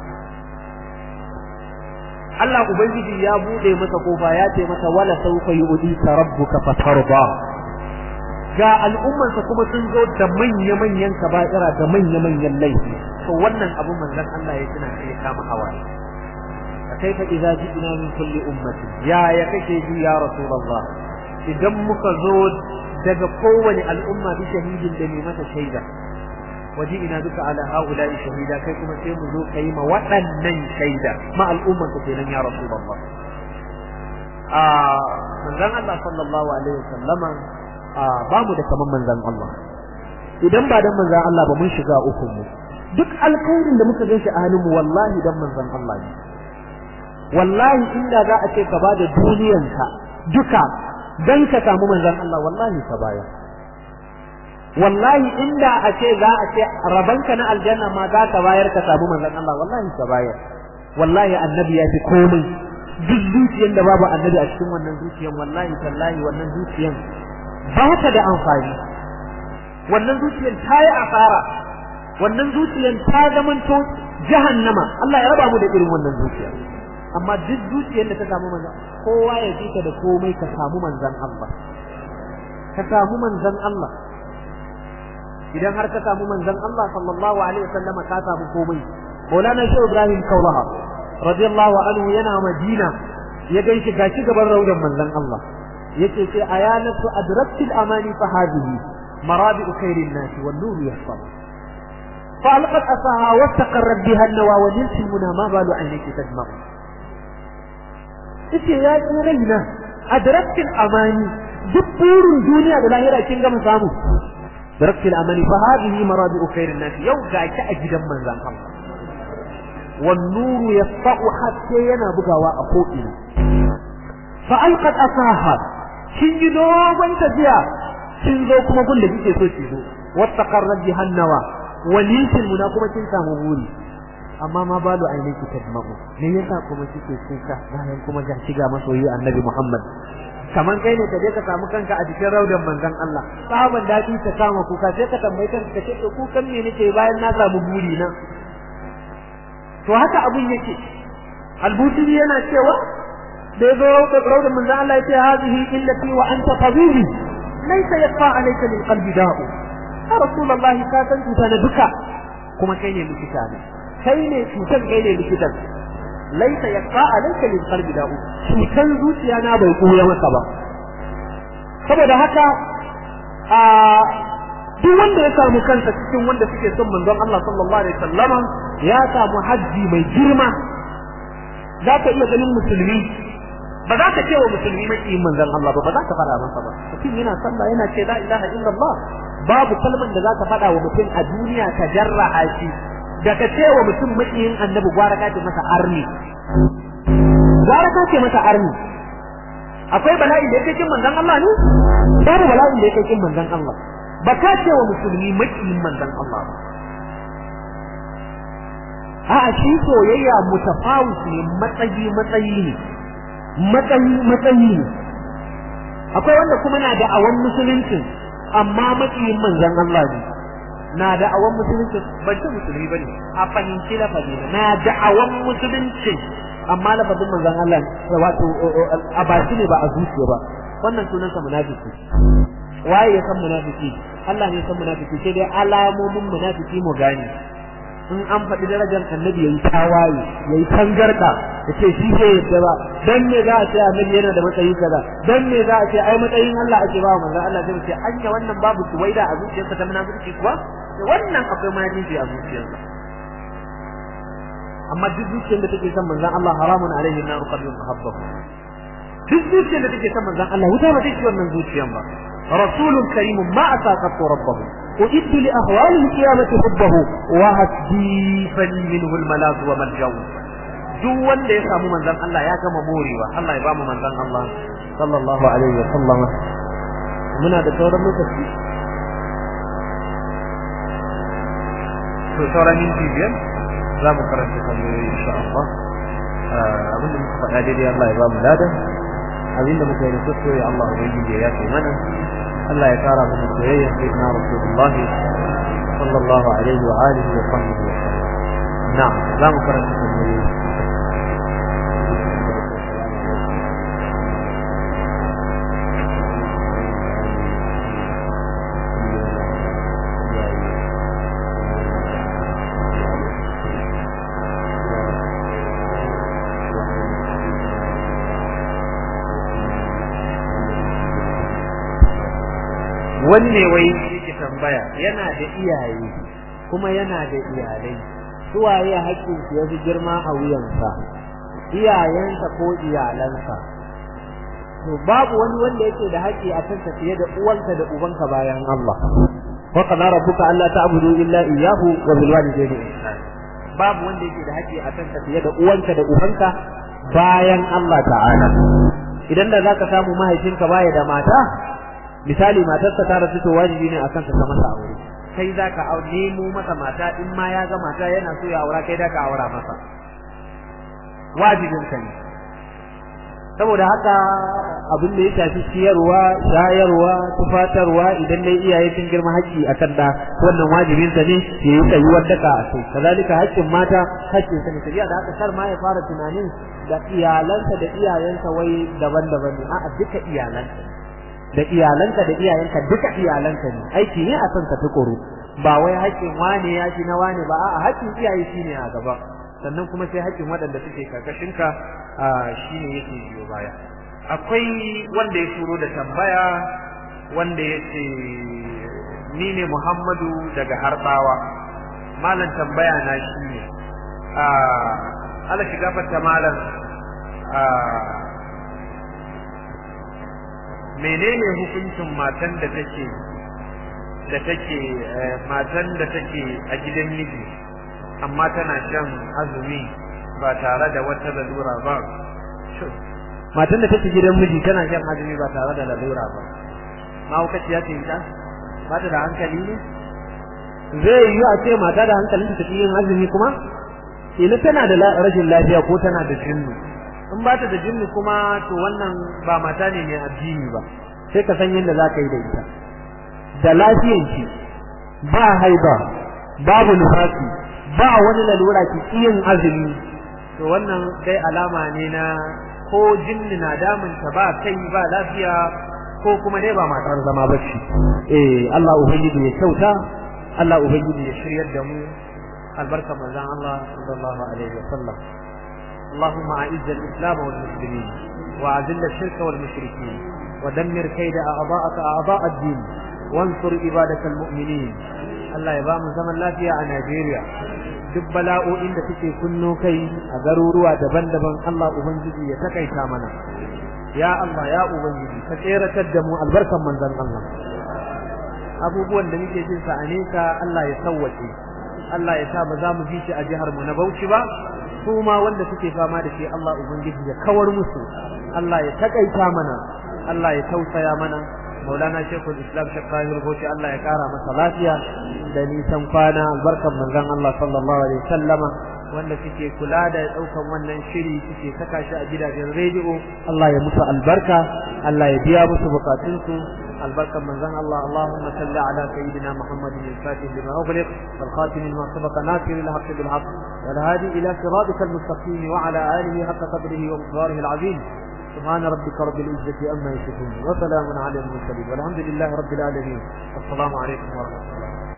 Allah Ubangiji ya buɗe masa kofa ya ce masa wala sauka yi udi ka rabbuka fatarba. Ga al'ummarsa kuma sun zo da manya-manyan kaba'ira da manya-manyan laifi. To wannan abu manzon Allah ya tuna sai ya kama hawaye. Kaifa idza ji'na min kulli ummati ya ya kake ji ya rasulullah idan muka zo daga kowane al'umma bi shahidin da mai mata shaida waje ina duka ala haula'i shahida kai kuma sai mu zo kai ma waɗannan shaida ma al'umman ka kenan ya rasulullah a manzon Allah sallallahu alaihi wasallama a ba mu da kaman manzon Allah idan ba dan manzon Allah ba mun shiga uku mu duk alkhairin da muka ganshi a hannun mu wallahi dan manzon Allah ne wallahi inda za a ce ka bada duniyanka duka dan ka samu manzon Allah wallahi ka baya wallahi inda a ce za a ce rabanka na aljanna ma za ka bayar ka samu manzon Allah wallahi ka bayar wallahi annabi ya fi komai duk zuciyar da babu annabi a cikin wannan zuciyar wallahi tallahi wannan zuciyar ba ta da amfani wannan zuciyar ta yi asara wannan zuciyar ta zamanto jahannama Allah ya raba mu da irin wannan zuciyar amma duk zuciyar da ta samu manzon kowa ya ji ka da komai ka samu manzon Allah ka samu manzon Allah idan har ka samu manzon Allah sallallahu alaihi wasallam ka samu komai Maulana Shehu Ibrahim Kaulaha radiyallahu anhu yana Madina ya gaishe gashi gaban raudan manzon Allah yace sai ayanatu adraktil amani fa hadhihi marabi'u khairin nas wan nur yahfaz فألقت أساها واستقرت بها النوى ونلت المنى ما بال عينيك تدمع yace ya ki raina adraktil amani duk burin duniya da lahira kin gama samu adraktil amani fa hadhihi marabi'u khairin nas yau ga ki a gidan manzon Allah wan nuru yasfa'u hatta yana bugawa a ko'ina fa alqat asaha kin yi dogon tafiya kin zo kuma gun da kike so ki zo wattaqarrat bihannawa waliltil muna kuma kin samu buri amma ma balu ainihi tadmamu me yasa kuma kike kuka bayan kuma ga shiga masoyi annabi Muhammad kaman kai ne ka je ka samu kanka a cikin raudan manzon Allah sahaban dadi ta kama kuka sai ka tambaye kanka kace to kukan me nake bayan na samu buri na to haka abun yake albutiri yana cewa da yazo raudan raudan manzon Allah yace hazihi illati wa anta tabibi laysa yaqa alayka lil qalbi da'u ya rasulullahi ka san tuta na duka kuma kai ne likita ne kai ne cutar kai ne likitan laisa yaqa alayka lil qalbi da'u cutar zuciya na bai koya maka ba saboda haka a duk wanda ya samu kansa cikin wanda suke son manzon Allah sallallahu alaihi wasallama ya samu haji mai girma za ka iya ganin musulmi ba za ka ce wa musulmi makiyin manzon Allah ba ba za ka fara masa ba mutum yana sallah yana ce la ilaha illallah babu kalman da za ka faɗa wa mutum a duniya ka jarraha shi da ka ce wa mutum makiyin annabi gwara ka ce masa arni gwara ka ce masa arni akwai bala'in da yake kin manzon Allah ne babu bala'in da yake kin manzon Allah ba ka ce wa musulmi makiyin manzon Allah ba a'a shi soyayya mutafawus ne matsayi matsayi ne matsayi matsayi ne akwai wanda kuma na da awan musulunci amma makiyin manzon Allah ne na da awan musulunci ban ce musulmi bane a fahimci lafazi na da awan musulunci amma lafazin manzon Allah wato a baki ne ba a zuciya ba wannan sunan sa munafiki waye ya san munafiki Allah ne ya san munafiki sai dai alamomin munafiki mu gane in an faɗi darajar annabi yayi tawaye yayi tangarda ya ce shi bai yadda ba dan me za a ce annabi yana da matsayi kaza dan me za a ce ai matsayin Allah ake ba manzon Allah sai ce anya wannan babu suwaida a zuciyarsa ta munafiki kuwa wannan akwai munafiki a zuciyarsa amma duk zuciyar da take son manzon Allah haramun alaihi nar qalbun muhabbab duk zuciyar da take son manzon Allah wuta ba take wannan zuciyar ba rasulun karimun ma asaqatu rabbahu أعد لأهوال القيامة حبه وهدي فلي منه الملاذ وملجأ duk wanda ya samu manzon Allah ya gama morewa Allah ya bamu manzon Allah sallallahu alaihi wa sallam muna da sauran lokaci to sauran minti biyar za mu karanta kalmomi insha Allah abinda muka faɗa daidai Allah ya bamu ladan abinda muka yi da kuskure Allah ubangiji ya yafe mana Allah ya kara mana soyayya sayyidina Rasulullah sallallahu alaihi wa alihi wa sahbihi wa sallam na'am za mu karanta kalmomi wanne wai yake tambaya yana da iyaye kuma yana da iyalai suwaye haƙƙin su yafi girma a wuyansa iyayensa ko iyalansa to babu wani wanda yake da haƙƙi a kanka fiye da uwanka da ubanka bayan Allah wa qala rabbuka alla ta'budu illa iyyahu wa bil walidayni ihsana babu wanda yake da haƙƙi a kanka fiye da uwanka da ubanka bayan Allah ta'ala idan da zaka samu mahaifinka baya da mata misali matarsa ta rasu to wajibi ne akan ka masa aure kai zaka nemo masa mata in ma ya ga mata yana so ya aura kai da ka aura masa wajibin ka ne saboda haka abin da ya shafi ciyarwa shayarwa tufatarwa idan dai iyaye sun girma haƙƙi akan da wannan wajibin sa ne ya yi tsayuwar daka a kai kazalika haƙƙin mata haƙƙin sa ne tafiya da haka kar ma ya fara tunanin da iyalansa da iyayensa wai daban-daban ne a'a duka iyalansa da iyalanka da iyayenka duka iyalanka ne aiki ne a san ka tukuru ba wai haƙƙin wane ya shi na wane ba a'a haƙƙin iyaye shine a gaba sannan kuma sai haƙƙin waɗanda suke karkashin ka shine yake biyo baya akwai wanda ya turo da tambaya wanda ya ce ni ne Muhammadu daga Harbawa malam tambaya na shi ne Allah shiga fata malam menene hukuncin matan da take da take matan da take a gidan miji amma tana shan azumi ba tare da wata lalura ba matan da take gidan miji tana shan azumi ba tare da lalura ba mahaukaci ya ce ta ba ta da hankali ne zai yi a ce mata da hankalin ta take yin azumi kuma ina tana da rashin lafiya ko tana da jinnu in ba ta da jinni kuma to wannan ba mata ne mai addini ba sai ka san yadda za ka yi da ita da lafiyanki ba haiba babu nufasi ba wani lalura ki yin azumi to wannan dai alama ne na ko jinni na damun ta ba kai ba lafiya ko kuma dai ba matar zama bacci eh Allah ubangiji ya kyauta Allah ubangiji ya shiryar da mu albarka manzon Allah sallallahu alaihi wasallam اللهم أعز الإسلام والمسلمين وأذل الشرك والمشركين ودمر كيد أعضاءك أعضاء الدين وانصر عبادك المؤمنين الله يبام زمن لا فيها نيجيريا duk bala'o'in da suke kunno kai a garuruwa daban-daban Allah ubangiji ya takaita mana ya Allah ya ubangiji ka tseratar da mu albarkan manzon Allah abubuwan da muke jin sa a nesa Allah ya sauwace Allah ya sa ba za mu ji shi a jihar mu na Bauchi ba su ma wanda suke fama da shi Allah ubangiji ya kawar musu Allah ya takaita mana Allah ya tausaya mana Maulana Sheikhul Islam Sheikh Tahir Bauchi Allah ya kara masa lafiya da nisan kwana albarkan manzon Allah sallallahu alaihi wasallama wanda suke kula da daukan wannan shiri suke saka shi a gidajen rediyo Allah ya musu albarka Allah ya biya musu bukatunsu البركة من زن الله اللهم صل على سيدنا محمد الفاتح لما أغلق والخاتم لما سبق ناصر الحق بالحق والهادي إلى صراطك المستقيم وعلى آله حق قدره ومقداره العظيم سبحان ربك رب العزة أما يصفون وسلام على المرسلين والحمد لله رب العالمين السلام عليكم ورحمة الله